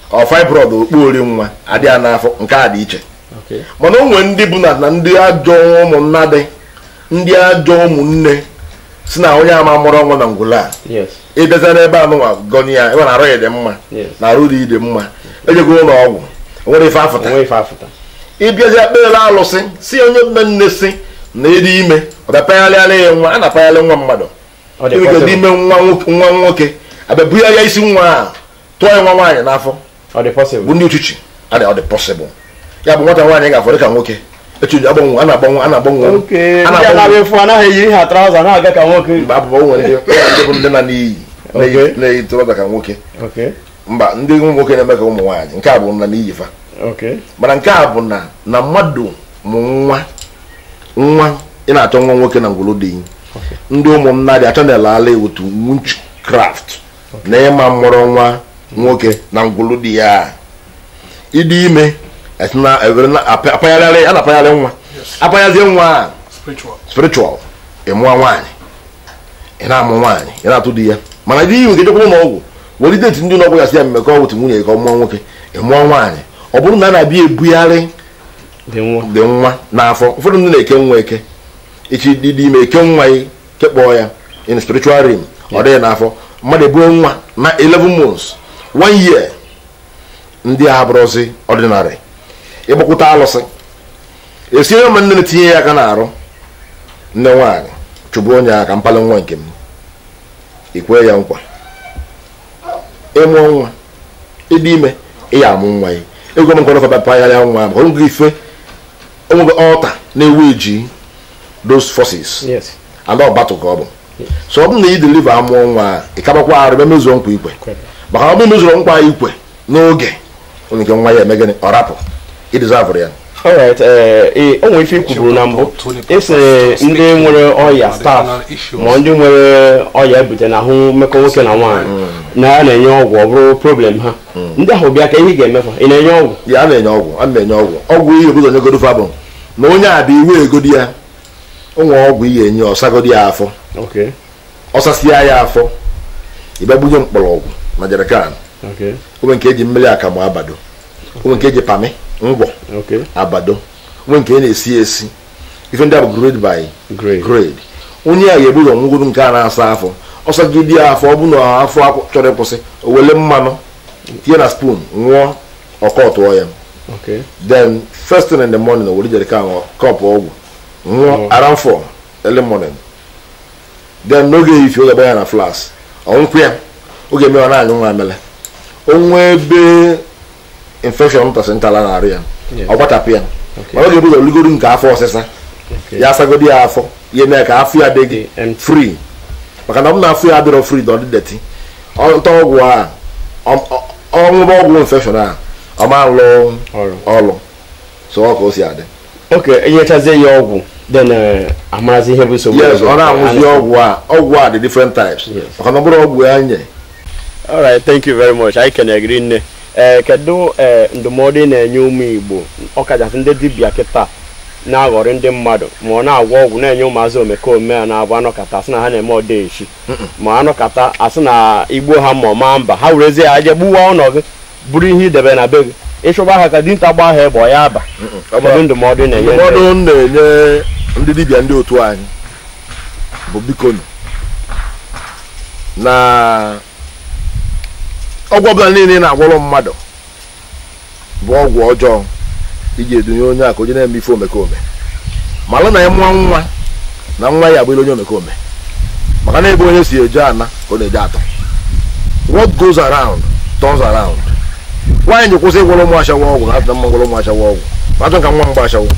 ọ fibroid okpuori nwa adị ya n'afọ nke a dị iche Okay. mana o nwere ndị bụ na na ndị ajọ ụmụnna dị ndị ajọ ụmụnne si na onye ama mụrụ ọnwụ na ngwụla a Yes. ịbịaza n'ebe anụnwa gọni ya ebe na arụ ya dị mma Yes. na arụ dị dị mma ejego ụlọ ọgwụ o nwere ife afụta Onwe ife afụta. ịbịazi akpere alụsị si onye mme nne si na ịdị ime ọ bịa pagharịala ya nwa a na-apagharị nwa mmadụ Ọ dị ịnwere ike possible. ime nwa nwoke- nwa nwoke abịa bugharịa isi nwa a tụọ ya nwa nwaanyị n'afọ Ọ dị bụ possible. ndị uchichi a dị ọ dị pọsịbụl ya bụ nwata nwaanyị ga-afọ dịka nwoke echi agbanwe a na-agbanwe a na-agbanwe Okay. a Ndị a na-agbanwe na-abịa efu anaghị eyi ha traụza na-aga ka nwoke. mgbe abụbọ nwere ndị ndị bụ ndị na n'iyi Okay. na-eyi tụrọza ka nwoke Okay. mba ndị ụmụ nwoke na-eme ka ụmụ nwaanyị nke a bụ na n'iyi fa Okay. mana nke a bụ na na mmadụ mụ nwa nwa ị na-achọ nwa nwoke na ngwụrụ dị ndị ụmụnna dị achọ na-ele ala otu witchcraft na ịma mụrụ nwa nwoke na ngwụrụ dị ya ịdị ime esi na ewere na apa- apagharị a na-apagharị nwa apaghazie nwa a Spiritual. spiritual ị mụọ nwaanyị ị na-amụ nwaanyị ị na-atụ di ya mana dị iwe ga-ejekwa ụlọ ọgwụ were deti ndị ụlọ ọgwụ gasị ya mmekọ otu nwunye ka ọ mụọ nwoke ị mụọ nwaanyị ọ bụrụ na a na-abịa ebugharị Dị nwa. dị nwa n'afọ ụfọdụ ndị na-eke nwa eke echi dị dị ime eke nwa ya kekpọọ ya in spiritual realm ọ dịghị n'afọ mmadụ ebuo nwa na 11 months one year ndị a bụrụzi ọdịnarị ịgbakwụta alụsị esiere ma nne na-etinye ya aka n'arụ nne nwaanyị chụbụ onye aka mpalị nwa nke m ikwe ya nkwa ịmụọ nwa ịdị ime ị ya amụ nwa ya ego m nkọrọ faba pagharịa nwa maka onwego ife onwego ọta na-ewu eji those forces Yes. and ọ battle ka ọ bụ so ọ bụrụ na ị deliver amụọ nwa a, ị kabakwa arụ bịa mezuo nkwa ikwe maka ọ bụrụ mezuru nkwa ikwe n'oge onye nke nwa ya eme gịnị ọ rapụ ịdizavụrụ ya Alright, eh, eh, o nwere ife i kwuburu na mbụ esi ndị nwere ọya staf ma ndị nwere ọya ebute na ahụ mmekọ nwoke na nwaanyị na ya na-enye ọgwụ ọ bụrụ problem ha ndị ahụ bịa ka ihe ị ga-emefa ị na-enye ọgwụ ya a na-enye ọgwụ a na-enye ọgwụ ọgwụ ihe obodo onye godo fabụ na onye a bụ iwe egodi ya onwe ọgwụ ihe enye ọsagodi ya afọ Okay, ọsasịa ya afọ ịbịa gbunye mkpọrọgwụ na jerikan okay, onwe nke eji mmiri akamụ abado onwe nke eji pami ngwọ okay, abado onwe nke a na-esi esi ife ndị a bụ grade by great. grade onye a ga-ebu ụzọ ngwuru nke a na-asa afọ ọsagidi ya afọ ọ bụ na afọ akwụ- chọrọ ịkwụsị o wele mmanụ tinye na spoon ṅụọ ọkọ tụọ ya Okay, then first thing in the morning o were jerikan kọpụ ọgwụ ṅụọ around four early morning then n'oge ifi oge ya na flas ọnwụkwụ ya oge eme ọ na-anyụ nwa amele onwe ebe infection ntasị ntala na-arụ ya Yes. ọ gbachapụ ya mana oge ebuzo ligoro nke afọ ọsịsa okay. ya asagodi ya afọ ya eme ka afọ ya dị gị Dị empty. free maka na ọ bụ na afọ ya adịrọ free na ọ dị deti ọta ọgwụ a ọṅụba ọgwụ infection a ọ ma lụ Ọrụ. ọlụ so ọ ka o si adị Okay, enyechazie ya ọgwụ then eh, amarazi ihe bụ nsogbu yes ọzọ. ọ na-aṅụzi Understand. ọgwụ a ọgwụ a dị different types Yes. maka na ọ bụrụ ọgwụ ya nye Alright, thank you very much. Anyị kenegiri nne. Ee, kedu ee ndụmọdụ ị na-enye ụmụ Igbo ọkachasị ndị dibịa kịta na-aghọrị ndị mmadụ ma ọ na-agwọ ọgwụ na-enye ụmụazị omekome a na-abụ anọkata asị na ha na-eme ọdaechi ma anọkata asị na igbo ha ma ọma mba ha werezie ya je gbuwa ụlọ gị bụrụ ihe idebe na be gị ịchụba ha ka dinta gbaa ha egbe ọ ya aba kedu ndụmọdụ ị na-enye ndị- ndụmọdụ m na-enye ndị dibịa ndị otu anyị bụ bikonu na ọgwụ ọbụla niile ị na-agwọrọ mmadụ bụ ọgwụ ọjọọ iji edunye onye a ka onye na-eme ife omekome malụ na ya mụọ nwa na nwa ya agbụrụ onye omekome maka na ebe onye si eje ana ka ọ na-eje atọ what goes around turns around nwaanyị ji kwụsị ịgwọrọ ụmụ achawa ọgwụ na atụ na mma gwọrọ ụmụ achawa ọgwụ achọrọ m ka nwa m gba achawo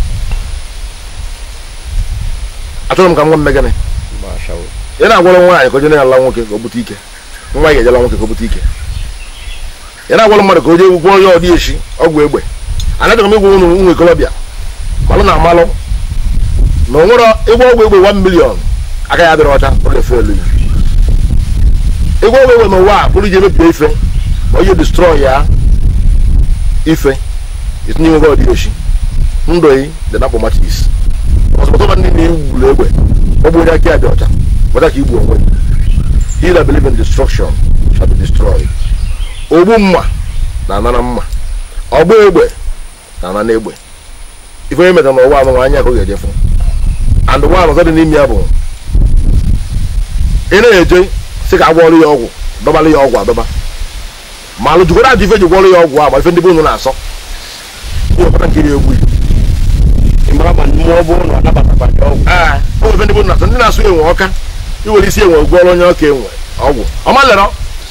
achọrọ m ka nwa m mee gịnị Gbashawo. ị na-agwọrọ nwaanyị ka o jee ala nwoke ka o bute ike nwa ya ga-ejela nwoke ka o bute ike ị na-agwọrọ mmadụ ka o jee gwụọ onye ọdị echi ọgwụ egbe anaghị m ịgwa unu ụmụ ikolobịa malụ na amalụ na o nwere ịgwọ ọgwụ egbe 1 million aka ya dịrị ọcha ọ ga-efe elu ya ịgwọ ọgwụ egbe n'ụwa a bụrụ iji emebie ife ma onye destroy ya ife itinye nwoke ọdị echi ndụ yi dị na akpọmatis ọsọpụtọba ndị na-egburu egbe ọ bụ onye aka ya dị ọcha weta ka igbu onwe he that believe in destruction shall be destroyed ogbu mma na-anara mma ọgba egbe na-ana n'egbe ife onye metara n'ụwa anụ anya ka ọ ga-ejefu and nwa ọzọ dị n'ime ya bụ ị na-eje sị ka agwọrụ ya ọgwụ dọbara ya ọgwụ adọba ma alụjukwara ajụ ife ji gwọrọ ya ọgwụ a ma ife ndị be unu na-asọ ihe ọbụla nkiri egwu ị mara ma mmụọ bụ na ọ nabatakwa gị ọgwụ ee o ife ndị be unu na-asọ ndị na-asụ enwe ọka iwere isi enwe gwọrọ onye ọka enwe ọgwụ ọma lere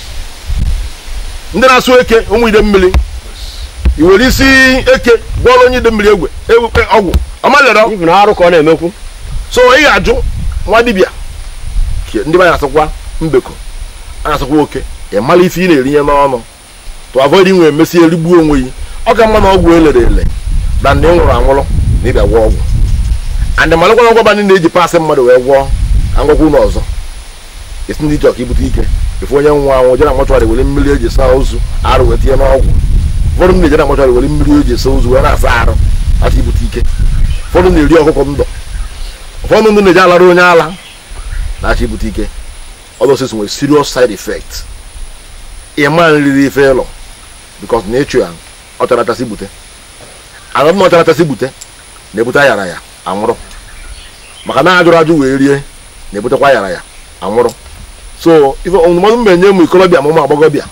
ndị na-asụ eke ụmụ ide mmiri iwere isi eke gwọrọ onye ide mmiri egwe egwe ọgwụ ọma lere ibu na arụ ka ọ na-emekwu so ị ga-ajụ nwa dibịa ke- ndị be anyị asụkwa mbeko a na-asụkwa oke ị mara ife ị na-erinye n'ọnụ to avoid inwe emesi erigbuo onwe gị ọ ka mma na ọgwụ elere ele na ndị nwụrụ anwụrụ na ịbịa gwọọ ọgwụ and malụkwa na ọgwụ ndị na-eji pasị mmadụ wee gwọọ ka ngwakwa ụlọ ọzọ esi ndị chọọ ka ibute ike ife onye nwa anwụ jere mọchụarị were mmiri eji saa ozu arụ wee tinye n'ọgwụ ụfọdụ ndị na-ejere mọchụarị were mmiri eji saa ozu wee na-asa arụ aka ibute ike ụfọdụ na-eri ọkụkọ ndụ ụfọdụ ndị na-eji alara onye ala na-achọ ibute ike ọdọsis nwere serious side effect ịma nriri ife ịlọ bikos na ịchụ ya ọ chara achasị bute anọdụ na ọ chara achasị bute na-ebute ayara ya anwụrụ maka na ajụrụ ajụ wee rie na-ebutekwa ayara ya anwụrụ so ife ndụmọdụ m na-enye ụmụ ikolobịa ma ụmụ agbọghọbịa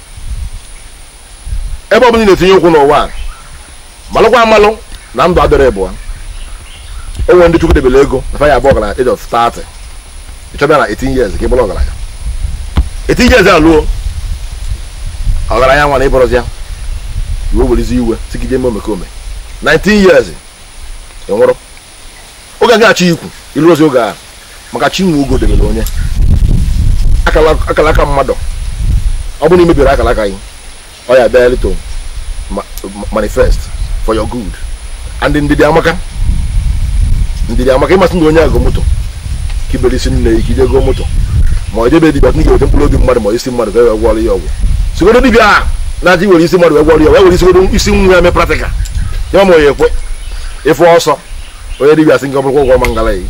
ebe ọ bụla ị na-etinye ụkwụ n'ụwa a malụkwa amalụ na ndụ adịrị ịbụa o nwere ndị chukwu debere ego na fa ya abụ ọgaranya age of 30 ịchọbịa na 18 years ka ị bụrụ ọgaranya 18 years alụọ ọgaranya nwa na ịbụrụzi ya iwe werezi iwe tigide eme omekome 19 years ị nwụrụ oge a ga-achọ ikwu ịlụrụzi oge a maka chi nwe ogo debere onye akala akala aka mmadụ ọ bụrụ na imebiri akala aka gị ọ ya bịa to ma- ma- manifest for your good and ndidi amaka ndidi amaka ịmasị na onye agụ moto ka ibere isi nne ya ka ije gụọ moto ma ọ jebe dibịa ga-eweta mkpụrụ obi mmadụ ma isi mmadụ ka e wee gwọrọ ya ọgwụ sigodo dibịa a na-achọ iwere isi mmadụ wee gwọrọ ya wee were isigodo isi nwa ya mee pratika ya ma onye ekwe ịfụ ọsọ onye dibịa sị nke ọ bụrụkwa ụgwọ ma ngala yi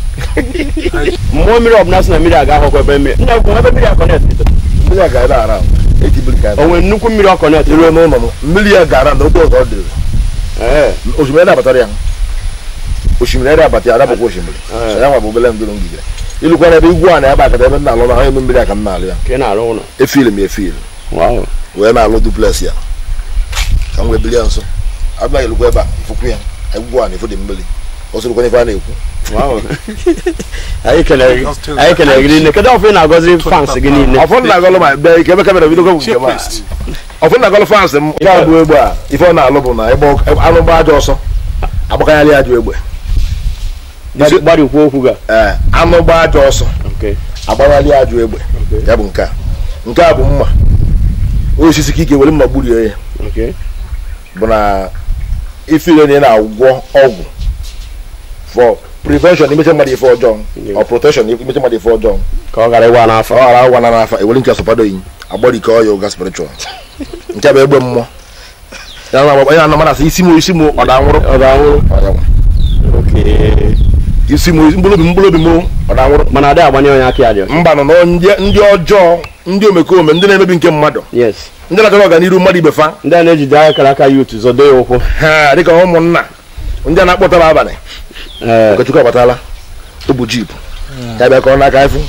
mmụọ mmiri ọbụla sị na mmiri aga akwụkwọ ebe mmiri nna ekwu ebe mmiri akọnet mmiri a ga-ada ara etibiri ka o nwere nnukwu mmiri ọkọnet iruo n'ụlọ m mmiri ya gara na otu ọzọ ọ dịrị ee osimiri ede abatara ya osimiri ede abata ya adabụkwa osimiri so ya nwa bụ obele ndụrụ ngigere ilukwa ebe igwu a na ebe akata ebe m na-alụ na ha enu mmiri aka m na-alụ ya ka ị na-arụ ụlọ efil m efil wow wee na-alụ duplex ya ka m wee bili ya nso abịa ilukwa ebe a ifukwu ya egwu a na-efu dị mmiri o sorokwa n'ife a na-ekwu wow anyị kelere gị anyị kelere gị niile kedu ọfụ ị na-agọzi fans gị niile ọfọ nna agọlụ ma bịa ike ebe kamera bido bụ nke m a. ọfọ nna agọlụ fans m nke a bụ egbe a ife ọ na-alụ bụ na ịgba anụ gba ajọ ọsọ agbakanyalị ajọ egbe Gbari- gbarikwa okwu ga ee anụ gba ajọ ọsọ okay agbaghalị ajụ egbe ya bụ nke a nke a bụ mma osisi ka ike were mma gburie ya okay bụ na ifile na ị na-agwọ ọgwụ for prevention imeche mmadụ ife ọjọọ or protection imeche mmadụ ife ọjọọ ka ọ gara ịwa n'afọ ọ ghara agwa na n'afa ewere nke asọpado yi agbarike ọya ụga spiritual nke a bụ egbe mmụọ ya na onye anọ mana asị isi m isi m ọ da nwụrụ ọ ga-anwụrụ Ọ ya nwa. okay isi m mkpụrụ obi mkpụrụ obi m ọ da nwụrụ mana adịghị agbanye onye aka ya dị ọcha. mba nọ na ndị ndị ọjọọ ndị omekome ndị na-emebi nke mmadụ yes ndị na-achọrọ ọganiru mmadụ ibe fa ndị a na-ejide akara aka yut zọdo ya ụkwụ ha dịka ụmụnna ndị a na-akpọtara abalị ee okechukwu abatala o bụ jip ya bịa ka ọ n'aka ifu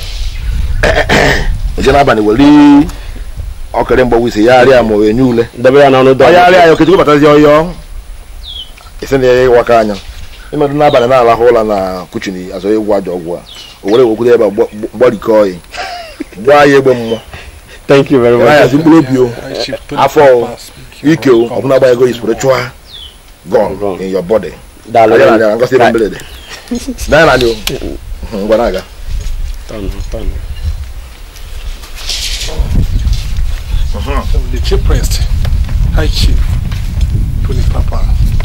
oje n'abalị were ọkịrị mgbọgwụ isi ya arịa ma onye ule debe ya n'ọnụ dọ onye arịa ya okechukwu batazi ọyọ isi na ya ịwaka anya ịnọdụ n'abalị na-alahụ ụla na kuchini azọ ịgwụ ajọ ọgwụ a o were wekwudo ebe a gba- gba- gbarikọọ ya gbaa ya egbe mmụọ thank you very ya yazi much mkpụrụ obi o afọ o ike o ọbụna gba ego spiritual gone Gone. in your body daalụ Anyị na-abịa ngosi ebe mberede danya na anyị o ngwa na-aga The chief priest, High Chief, Tony Papa.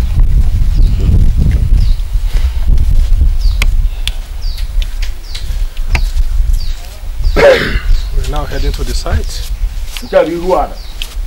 We're now heading to the site. nke a bụ iru ala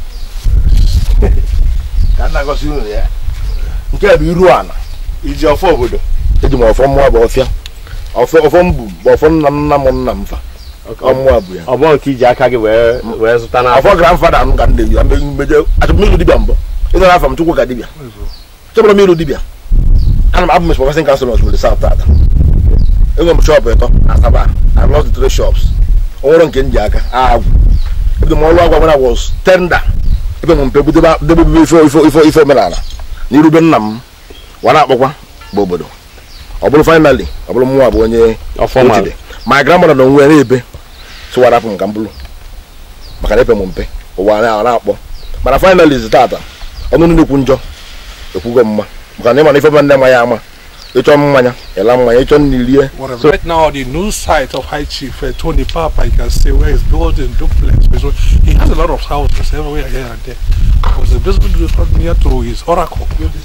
ka m na-agosi unu ya nke a bụ iru ala iji ọfọ obodo eji m ọfọ mmụọ bụ ọfịa ọfọ ọfọ m bụ bụ ọfọ nna m nna m nna m fa ọ mmụọ bụ ya ọ bụrụ nke iji aka gị wee wee zụta n'afọ ọfọ grandfada m ka m na-eyi mbe mbeje achọbụ m ịlụ dibịa mbụ ịnara afọ m chukwu ka dibịa chọbụrụ m ịrụ dibịa ana m abụ m supervising council of Osimiri South tata enwere m shọpụ ịtọ na Asaba I lost the three shops o nwere nke m ji aka agwụ ebido m ọrụ agwa when I was tender ebe m mpe debebe ife ife ife ife omenala na irube nna m wa na-akpọkwa bụ obodo ọ bụrụ finally ọ bụrụ mụnwa bụ onye Ọfọma. ochide my grandmother na onwe ya na-ebe tụwara apụ m ka m bụrụ maka na epe m mpe ụwa na- na-akpọ mana finally zi tata ọnụ nnukwu njọ ekwugo mma maka na ịma na ife ma nne ma ya ama ịchọ mmanya ịla mmanya ịchọ nri rie So right now, the new site of High Chief uh, Tony Papa, you can see where he's building duplex. So he has a lot of houses everywhere here and there. Because the basement is not near to his oracle.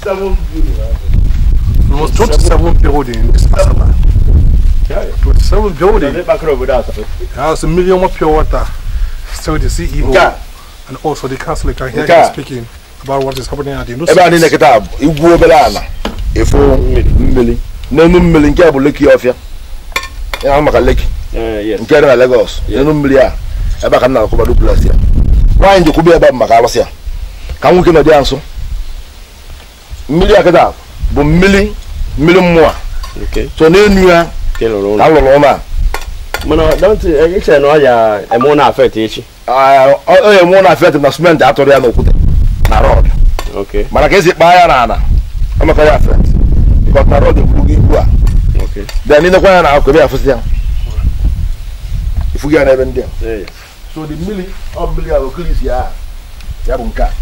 Almost 27 building in this Asaba. 27 building. bakara obodo atọ He has a million more pure water. Still the CEO Nke a, and also the council can hear Okay. him speaking about what is happening at the new ebe a niile site. kịta bụ igwu obere ala efu mmiri n'enu mmiri nke a bụ leki ọfịa ya na maka leki Eh, yes nke dị na Lagos n'enu mmiri a ebe a ka m na-akwụba duplex ya nwaanyị jekwube ebe a bụ maka alụsị ya ka nwoke nọ dị ya nso mmiri a kịta bụ mmiri mmiri mmụọ okay so n'enu ya ke lụrụ ka ụlọ m lụrụ ụlọ a mana don't eche na ọ ya eme ụlọ afet echi Ah, ọ onye mụ na fet na simenti atụrụ ya n'okwute na rọd okay mana ka esi kpaa ya n'ala amaka ya fet bikọt na rọd egburu gị igbu a okay bịa n'ilekwa ya na akụ ebe ya afụsị ya ifugi ya n'ebe ndị a Eh, yes. so the mmiri ọ mmiri a okilis ya ya bụ nke a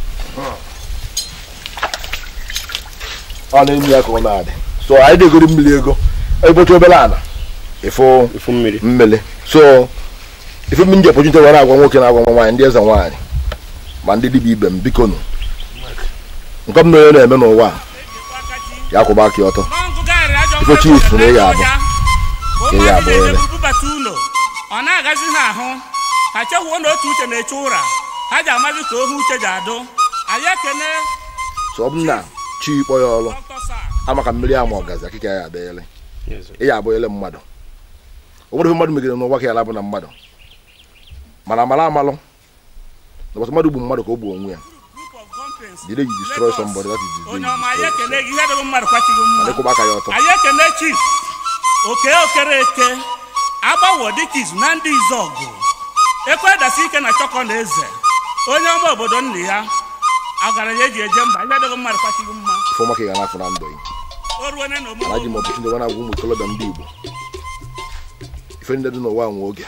ọ na-enu ya ka ọ na-adị so anyị degoro mmiri ego ebocha obere ala ịfụ ifu mmiri mmiri so ife mmiri nje pọjute were agwa nwoke na-agwa nwa nwaanyị ndị eze nwaanyị ma ndị dibịa ibe m biko nụ nke m na onye na-eme n'ụwa a ya kwụba aka ya ọtọ ife chief na ịya abụ Ịya abụ ele. bubata ụlọ ọ na-agazi ha ahụ ha chekwuo na otu uche na-eche ụra ha ji amazi ka ohu uche ji adụ anyị ekene so ọ bụ na chi kpọ ya ọrụ dọkịta sa amaka mmiri ama ọgazi akịka ya adịghịlị Yes. ị ya abụ ele mmadụ o nwere ife mmadụ megide n'ụwa ka ya labụ na mmadụ mana amala amalụ na ụbọchị mmadụ gbu mmadụ ka o gbuo onwe ya group of conference jide you destroy somebody that is the onye day ọma you anyị destroy ekene gị ihe dịghị mmadụ kwachighị mma yourself. Adịkwụba aka ya ọtọ anyị ekene chief oke okere eke agbawo dịka izu na ndị izọgụ ekwe dasi ike na chọkọ na eze onye ọma obodo nna ya ọgaranya eji eje mba ihe dịghị mmadụ kwachighị mma ife ọma ka ị ga na-afụ na ndụ gị o ruone na omume mana ji m ọbụchi ndị na-agwa ụmụ ikolobịa ndị igbo ife ndị dị n'ụwa nwe oge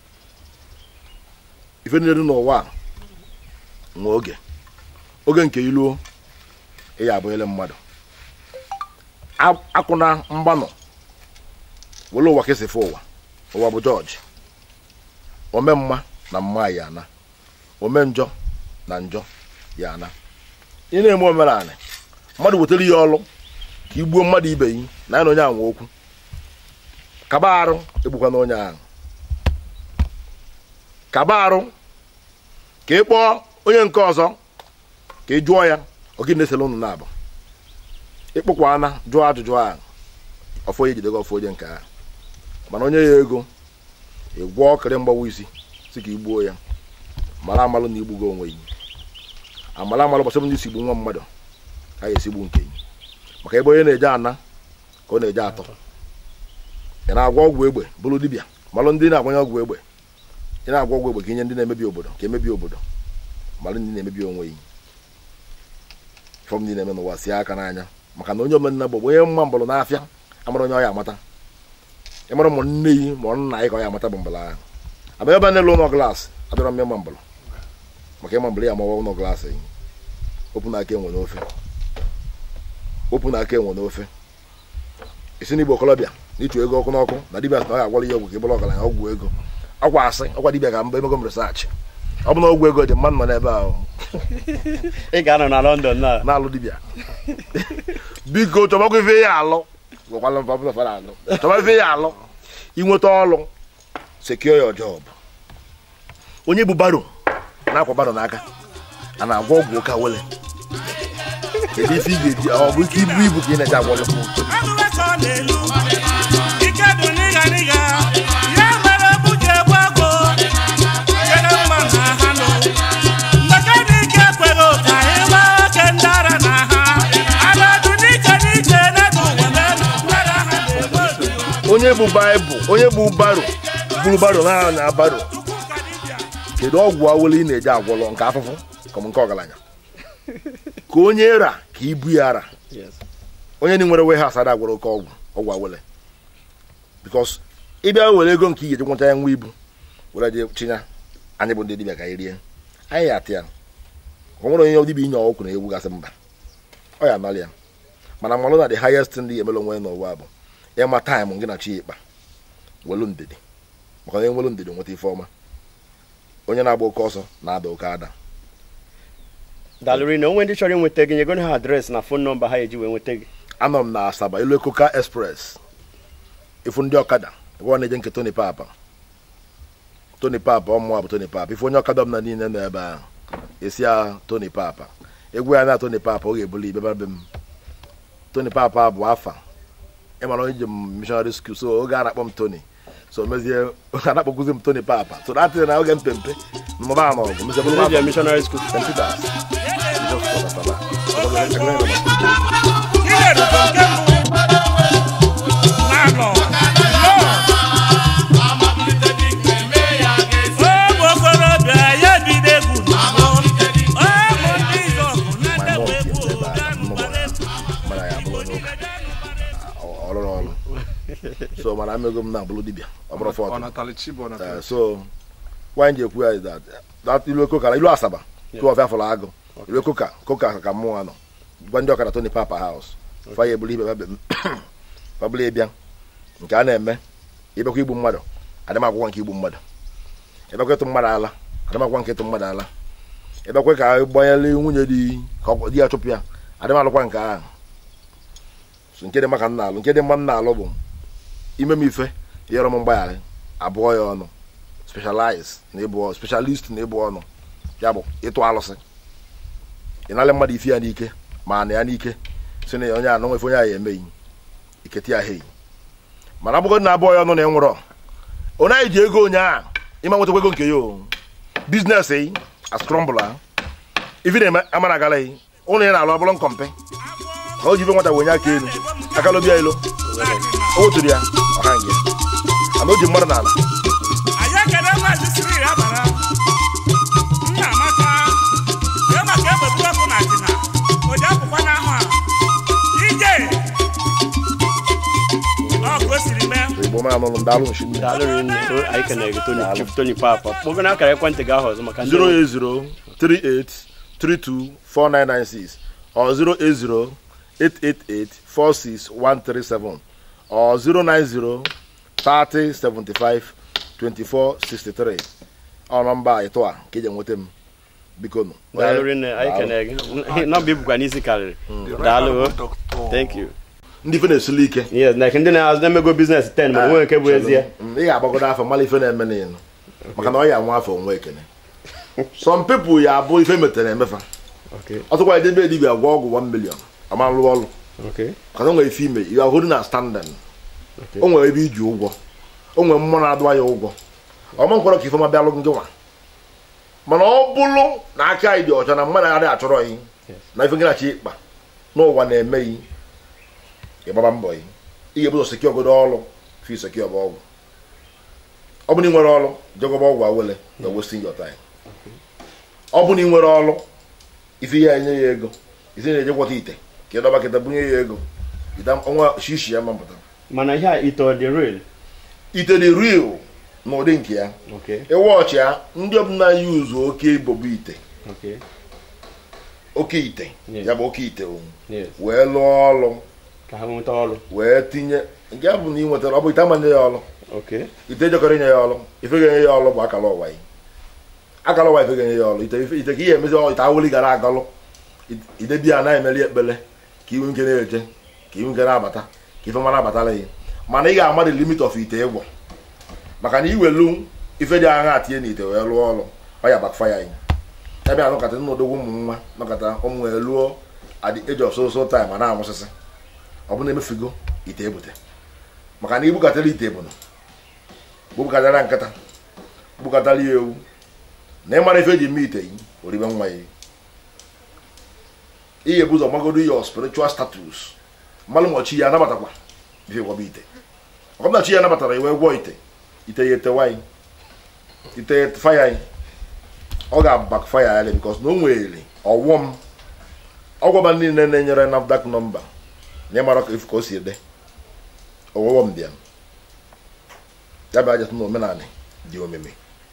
ife ndị dị n'ụwa a nwe oge oge nke iluo ị ya abụghịle mmadụ A- akụna mgbanọ were ụwa ka esi fụ ụwa ụwa bụ jọji ome mma na mma ya ana ome njọ na njọ ya ana ị na-eme omenala mmadụ wetara ihe ọlụ ka igbuo mmadụ ibe yi na ya na onye anwe okwu kaba arụ egbukwana onye ahụ kaba arụ ka ị kpọọ onye nke ọzọ ka ị jụọ ya ọ gị na-esele ụnụ na-abụ ịkpụkwa ana jụọ ajụjụ ahụ ọfọ onye jidego ọfọ onye nke ahụ mana onye ya ego ị gwọọ kere mgbawa isi si ka igbuo ya mara amalụ na igbugo onwe yi amala amalụ gbasara ndị isi gbu nwa mmadụ ka ya esigbu nke yi maka ebe onye na-eje ana ka ọ na-eje atọ ị na-agwọ ọgwụ egbe bụrụ dibịa malụ ndị na-agbanye ọgwụ egbe ị na-agwọ ọgwụ egbe ka inye ndị na-emebi obodo ka emebi obodo malụ ndị na-emebi onwe yi fọm ndị na-eme n'ụwa sie aka n'anya maka na onye omenala bụ onye mma mbọrọ n'afịa amara onye ọ ya amata ịmara ụmụ nne yi ma ọ nna anyị ka ọ ya amata bụ mbọrọ ahụ abịa ebe a na-elu ụlọ glaasị adọrọ m ịma mbọrọ maka ịma mbọrọ ya amawa ụlọ glaasị yi opụ na aka enwe n'ofe opụ na aka enwe n'ofe isi n'igbo okolobịa na ịchụ ego ọkụ n'ọkụ na dibịa sị na ọ ga-agwara ya ọgwụ ka ị bụrụ ọgaranya ọgwụ ego ọkwa asị ọkwa dibịa ga mba emego m resaachị ọ bụ na ọgwụ ego dị mmadụ nọ n'ebe ahụ ị ga-anọ na london na na-alụ dibịa biko chọbakwa ife ya alụ gwakwala m papa fara alụ chọba ife ya alụ inweta ọlụ secure your job onye bụ baro na-akwa baro n'aka a na-agwọ ọgwụ ụka wele kedu ife ị ga-eji ọ bụ ike ibu ibu ka ị na-eji agwọlụ Agụba ka ọ na-elu ike dị n'ịga n'ịga ya mere egwu ji egbu agụ jere mma na ha nụ maka dị ike ekweghị ka anyị gbaa oke ndị onye bụ baịbụl onye bụ baro buru baro na na baro kedu ọgwụ awele ị na-eji agwọlọ nke afụfụ ka ọ bụ nke ọgaranya ka onye ra ka ibu ya ra Yes. onye ndị nwere warehouse ada agwọrọ oke ọgwụ ọgwụ awele bikos ịbịa were ego nke i ga-eji nweta ya nwa ibu were je chinya anyị bụ ndị dibịa ka anyị rie anyị ya atị ya ọ nwere onye dibịa inye ọgwụ na egwu gasị mba ọ ya anọrị ya mana mmalụ na the highest ndị emere onwe ya n'ụwa bụ ịma taịm gị na chi ịkpa welu ndidi maka onye nwere ndidi nweta ife ọma onye na-agba oke ọsọ na-ada oke ada dalụrị na onwe ndị chọrọ inweta gị nyegonu ha adreesị na fon nọmba ha eji wee nweta gị anọ m na asaba elu ekoka express ifu ndị ọkada ebe ọ na-eje nke tony papa tony papa ọmụwa bụ tony papa ifu onye ọkada m na niile nọ ebe ahụ esi ya tony papa egwu ya na tony papa ọ ga-ebuli ibe be m tony papa bụ afa ịmara onye ji m missionary school so oge a na-akpọ m tony so mezie a na-akpọkwuzi m tony papa so datịrị na oge mpempe mụba ama ọgụ mezie bụrụ Media papa missionary school St. Peters. Jesus Christ, Baba. Ihe rụrụ nke mbụ na-anọ ụmụ okorobịa ya bido egwu n'ugbo ụmụ ndị izọgụ na ndị My mom wee came gbuo to the ganụ back. gbara egwu Mana ya abụrụ onye ụka. Ọ rụrụ ọrụ so mana amego m na-abụrụ dibịa ọ bụrụ fọt Ọnatali Chibu, Ọnatali Uh, so wanyị ji ekwu ya is that that ilu koka ilu asaba tụ ọfịa fọrọ agụ ilu koka koka ka mmụọ nọ gwa ndị ọkada tony papa house fa ya ebulu ibe babe fabụla ịbịa nke a na-eme ịbịakwa igbu mmadụ adịm akwụkwọ nke igbu mmadụ ịbịakwa ịtụ mmadụ ala adịm akwụkwọ nke ịtụ mmadụ ala ịbịakwa ka gbanyere nwunye di ka ọ- di ya chụpụ ya adịm alụkwa nke ahụ so nke dị mma ka m na-alụ nke dị mma m na-alụ bụ ime m ife ịrọ m mgbaghara abụọ ya ọnụ specialize na ịbụ specialist na ịbụ ọnụ ya bụ ịtụ alụsị ịnalị mmadụ ife ya n'ike ma na ya n'ike si na onye anọ nwefe onye ahụ emeghị iketi ya heyi mana abụgo na abụọ ya ọnụ na ịnwụrọ onye anyị ji ego onye a ịma nwetakwa ego nke ya o biznes yi askrọmbụla ife na-eme amara agala yi ụlọ ya na-alụ ọbụrụ nkọmpe ka o ji ife nwata wenye aka elu aka lobia elu o weturu ya ọha nge mana o ji mmadụ n'ala anyị ekele maazị siril abara nna amaka jee maka egbeburu ọkụ na dina o ji apụkwa n'ahụ a ije ọgụ o siri mee igbo m anụlụ m daalụ nshi nne dalụrị nne to anyị kenere gị tony chief tony papa kpọgo na akara ekwentị gị ahụ ọzọ maka ndị 08038324996 or 08088846137 or 09030752463 ọ nọmba ịtụ a ka eji enweta m biko nụ dalụrị nne anyị kenere gị nọmba ibukwa n'isi karịrị daalụ thank you ndị ife na-esili ike yes like ndị na-azụ na-emego biznes 10 mana onwe nke bụ ezie Mm, ị ga-agbagodo afọ mara ife na-eme n'ịnụ maka na ọ ya nwa afọ onwe ekene some people ya abụ ife metere emefa okay ọtụkwa edebe dibia gwa ọgwụ 1 million ọma lụọ ọrụ okay ka o nwere ife ime you are holding na standing Okay. o nwere ebe iji ụgwọ o nwere mmụọ na-adụwa ya ụgwọ ọma nkwọrọ ka ifeọma bịalụ gị nwa mana ọ bụrụ na aka anyị dị ọcha na mmadụ adịghị achọrọ yi na ife gị na chi ịkpa n'ụwa na-eme yi ịgbaba mbọ yi ị ga-ebu ụzọ seki ogodo ọrụ fi seki ọba ọgwụ ọ bụrụ na ị nwere ọrụ jegoba ọgwụ awele na wasting your time ọ bụrụ na ị nwere ọrụ ife ya enye ya ego isi na-eje gwọta ite ka ị dọba kịta bunye ya ego ida ọnwa shishi ya mapụta mana ihe a ite ọ dị real ite dị real n'ụdị nke ya okay ịwọchị ya ndị ọbụla yuzu oke ibobu ite okay oke ite Yeah. ya bụ oke ite o yes wee lụọ ọrụ ka ha nweta ọrụ wee tinye nke a bụ na ị nwetara ọ bụ ite amanye ya ọrụ okay ite jekọrọ inye ya ọrụ ife ga-enye ya ọrụ bụ akara ụwa yi akara ụwa ife ga-enye ya ọrụ ite ife- ite ka ihe emezi ọ- ite awụli gara agalụ idebi ya na-emeli ekpele ka iwu nke na-eje ka iwu nke na-abata ka ife mara abatara ya mana ị ga-ama the limit of ite ịgwọ maka na iwelu ife dị agha atinye n'ite wee lụọ ọrụ ọ ya bakfaya ya ya bịa nọkọta nnọdogwu ụmụ nwa nọkọta ụmụ wee lụọ at the age of so so time ma na-amụsịsị ọ bụ na emefigo ite ebute maka na ibukatara ite bụ na bukatara nkịta bukatara ya ewu na ịmara ife eji eme ite yi oribe nwa ya ihe bụ ụzọ magodo your spiritual status mmalụ mọchi ya anabatakwa ife gwaba ite ọbụnachi ya nabatara iwe gwọ ite ite ya etewa anyị ite ya faya anyị ọ ga-abak faya ya bikos na o nwere ọwọm ọgwọba niile na-enyere nafdac nọmba na ịmara ka efu ka o si ede ọwọwọm dị ya ya bụ ajatụ na omenanị dị omimi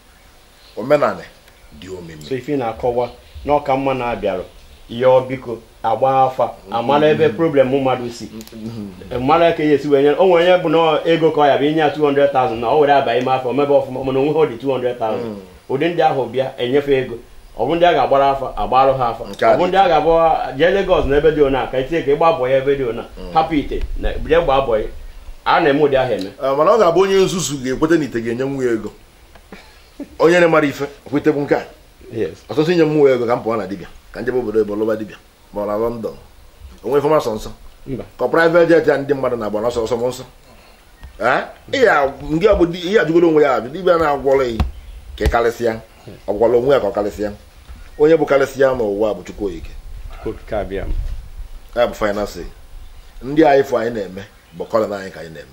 omenanị dị omimi so ife na-akọwa na ọka mma na-abịarụ yọọ biko agba afa amara ebe problem mmadụ si mara ka ya esi wee nye o nwere onye bụ na ego ka ọ ya bụ inye ya 200,000 na o were aba ime afọ mebe ọfụma mana onwe ha dị 200,000 ụdị ndị ahụ bịa enyefe ego ọ bụ ndị a ga-agbara afa agbarụ ha afa Nke a ọ bụ ndị a ga-abụ jee Lagos na ebe dị ona ka etinye ka ịgba bọ ya ebe dị ona hapụ ite na jee gbaa bọ ya a na-eme ụdị ahụ eme Ee, mana ọ ga-abụ onye nzuzu ga-ekweta na ite ga-enye nwa ya ego onye na-mara ife kwetebụ nke a yes ọtụtụ inye mmụọ ego ka m pụọ na dibịa ka njebe obodo ebe lụba dibịa ma ọ na lọndọn onwe ifeọma sọ nsọ mba ka private jet ya ndị mmadụ na-agba n'ọsọ ọsọ m nsọ Ee? Ihe ndị ọ bụ di- ihe ajụgoro onwe ya abịa dibịa na-agwọrọ ya ka ị karịsịa ọ gwọrọ onwe ya ka ọ karịsịa onye bụ karịsịa n'ụwa bụ chukwu oyike okike abịa m ya bụ finance ndị anyị fụ anyị na-eme bụ kọlọn anyị ka anyị na-eme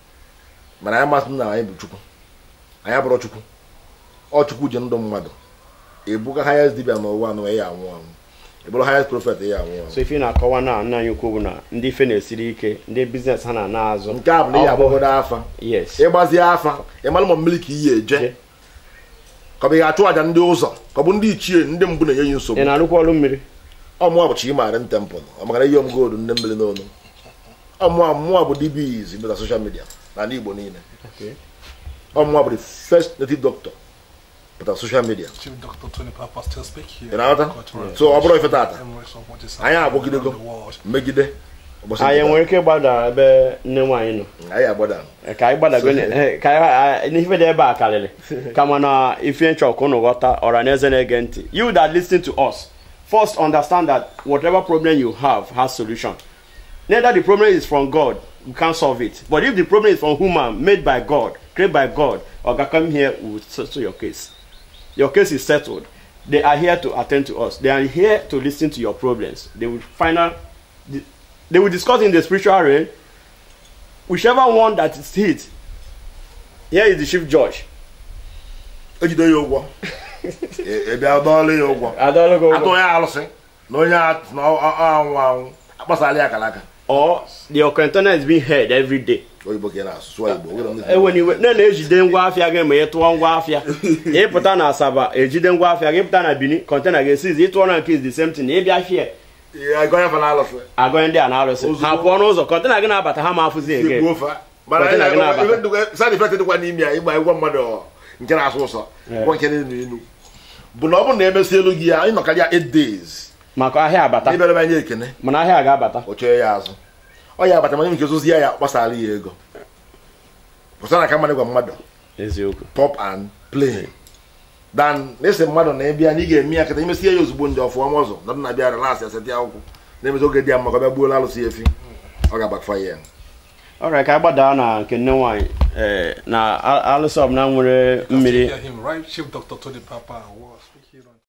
mana anyị masị na anyị bụ chukwu anyị abụrụ chukwu ọ chukwu ji ndụ mmadụ ebuga highest dibia n'ụwa anụ ya anwụ anwụ ebụrụ highest prophet ya anwụ anwụ so ife na-akọwa na nna anyị ukwu bụ na ndị ife na-esiri ike ndị biznes ha na-ana azụ nke a bụ na ihe Ọ bụ- abụgodo afa yes ịgbazie afa ịmara ma mmiri ka iyi eje Je. ka ọ bụ ị ga-achụ àjà ndị ụzọ ka ọ bụ ndị ichie ndị mbụ na-enye ya ị nsogbu na-arụkwa ọrụ mmiri ọmụa bụ chimarin tempụl ọ makara ihe m gold ndị mmiri n'onu ọmụa mmụọ bụ dbs meta soshal midia n'ala igbo niile Okay. ọmụa bụ the first native doctor pụta soshal midia Chief Dr. Tony Papa still speak here. ị na-aghọta Cultural so ọ bụrụ ife tata memories of what is anyị happening agwagidego around the world. megide ụbọchị anyị nke nwere ike ịgbada ebe nne nwaanyị nọ taa. anyị agbada ka anyị gbadago na- eh, ka anyị- n'ife dị ebe a karịrị kama na ife nchọ ka unu ghọta ọra na eze na-ege ntị you that listen to us first understand that whatever problem you have has solution neither the problem is from god we can't solve it but if the problem is from human made by god created by god oga come here we will settle your case your case is settled they are here to attend to us they are here to listen to your problems they will final they will discuss in the spiritual realm whichever one that is hit here is the chief judge ejide ya ụgwọ ị bịa dọọlụ ya ụgwọ adologo atụ onye alụsị na onye a- na ọ- ọ- ọ anwụ anwụ akpasala ya akara aka or the okrentona is being heard every day oyibo ka ị na-asụ sụọ igbo were ndị- eweniwe na na-ejide ngwa afịa gị ma ị tụọ ngwa afịa ịpụta na asaba ejide ngwa afịa gị pụta na benin kọntena ga-esizi ịtụọ na nke is the same thing ịbịa fie Ị ga-agọ ya fa na alụsị agọnye ndị a na-arụsị Ozugbo. ha pụọ n'ụzọ kọntena gị na-abata ha ma afụzi ege Igbuo fa. mana Kọntena anyị gị na- na-abata. ife ndụkwa- side effect dịkwa n'ime ya ịgba ịgwa mmadụ ọ, nke na-asụ ụsọ Yeah. gwa nke na-enu enu bụ na ọ bụrụ na emesi elu gị ya anyị nọkarịa 8 days maka ahịa abata ịbịara m anya ekene mana ahịa ga-abata o chee ya azụ ọ ya abata mana nke ozozi ya ya gbasara ya ego pụtara ka mmadụ gwa mmadụ eziokwu pop and play dan na-ese mmadụ na ịbịa na ị ga-eme ya kịta imesie ya ozugbo ndị ọfụma ọzọ na dị na-abịa relasị aseti akwụkwọ na-emezi oge dị ya mma ka ọ bịa gbuola alụsị efi ọ ga-agbakfa ya ọrịa ka anyị gbadaa na nke nne nwaanyị ee na alụsị ọbụla nwere mmiri Hear him, right? Chief Dr. Tony Papa was speaking on.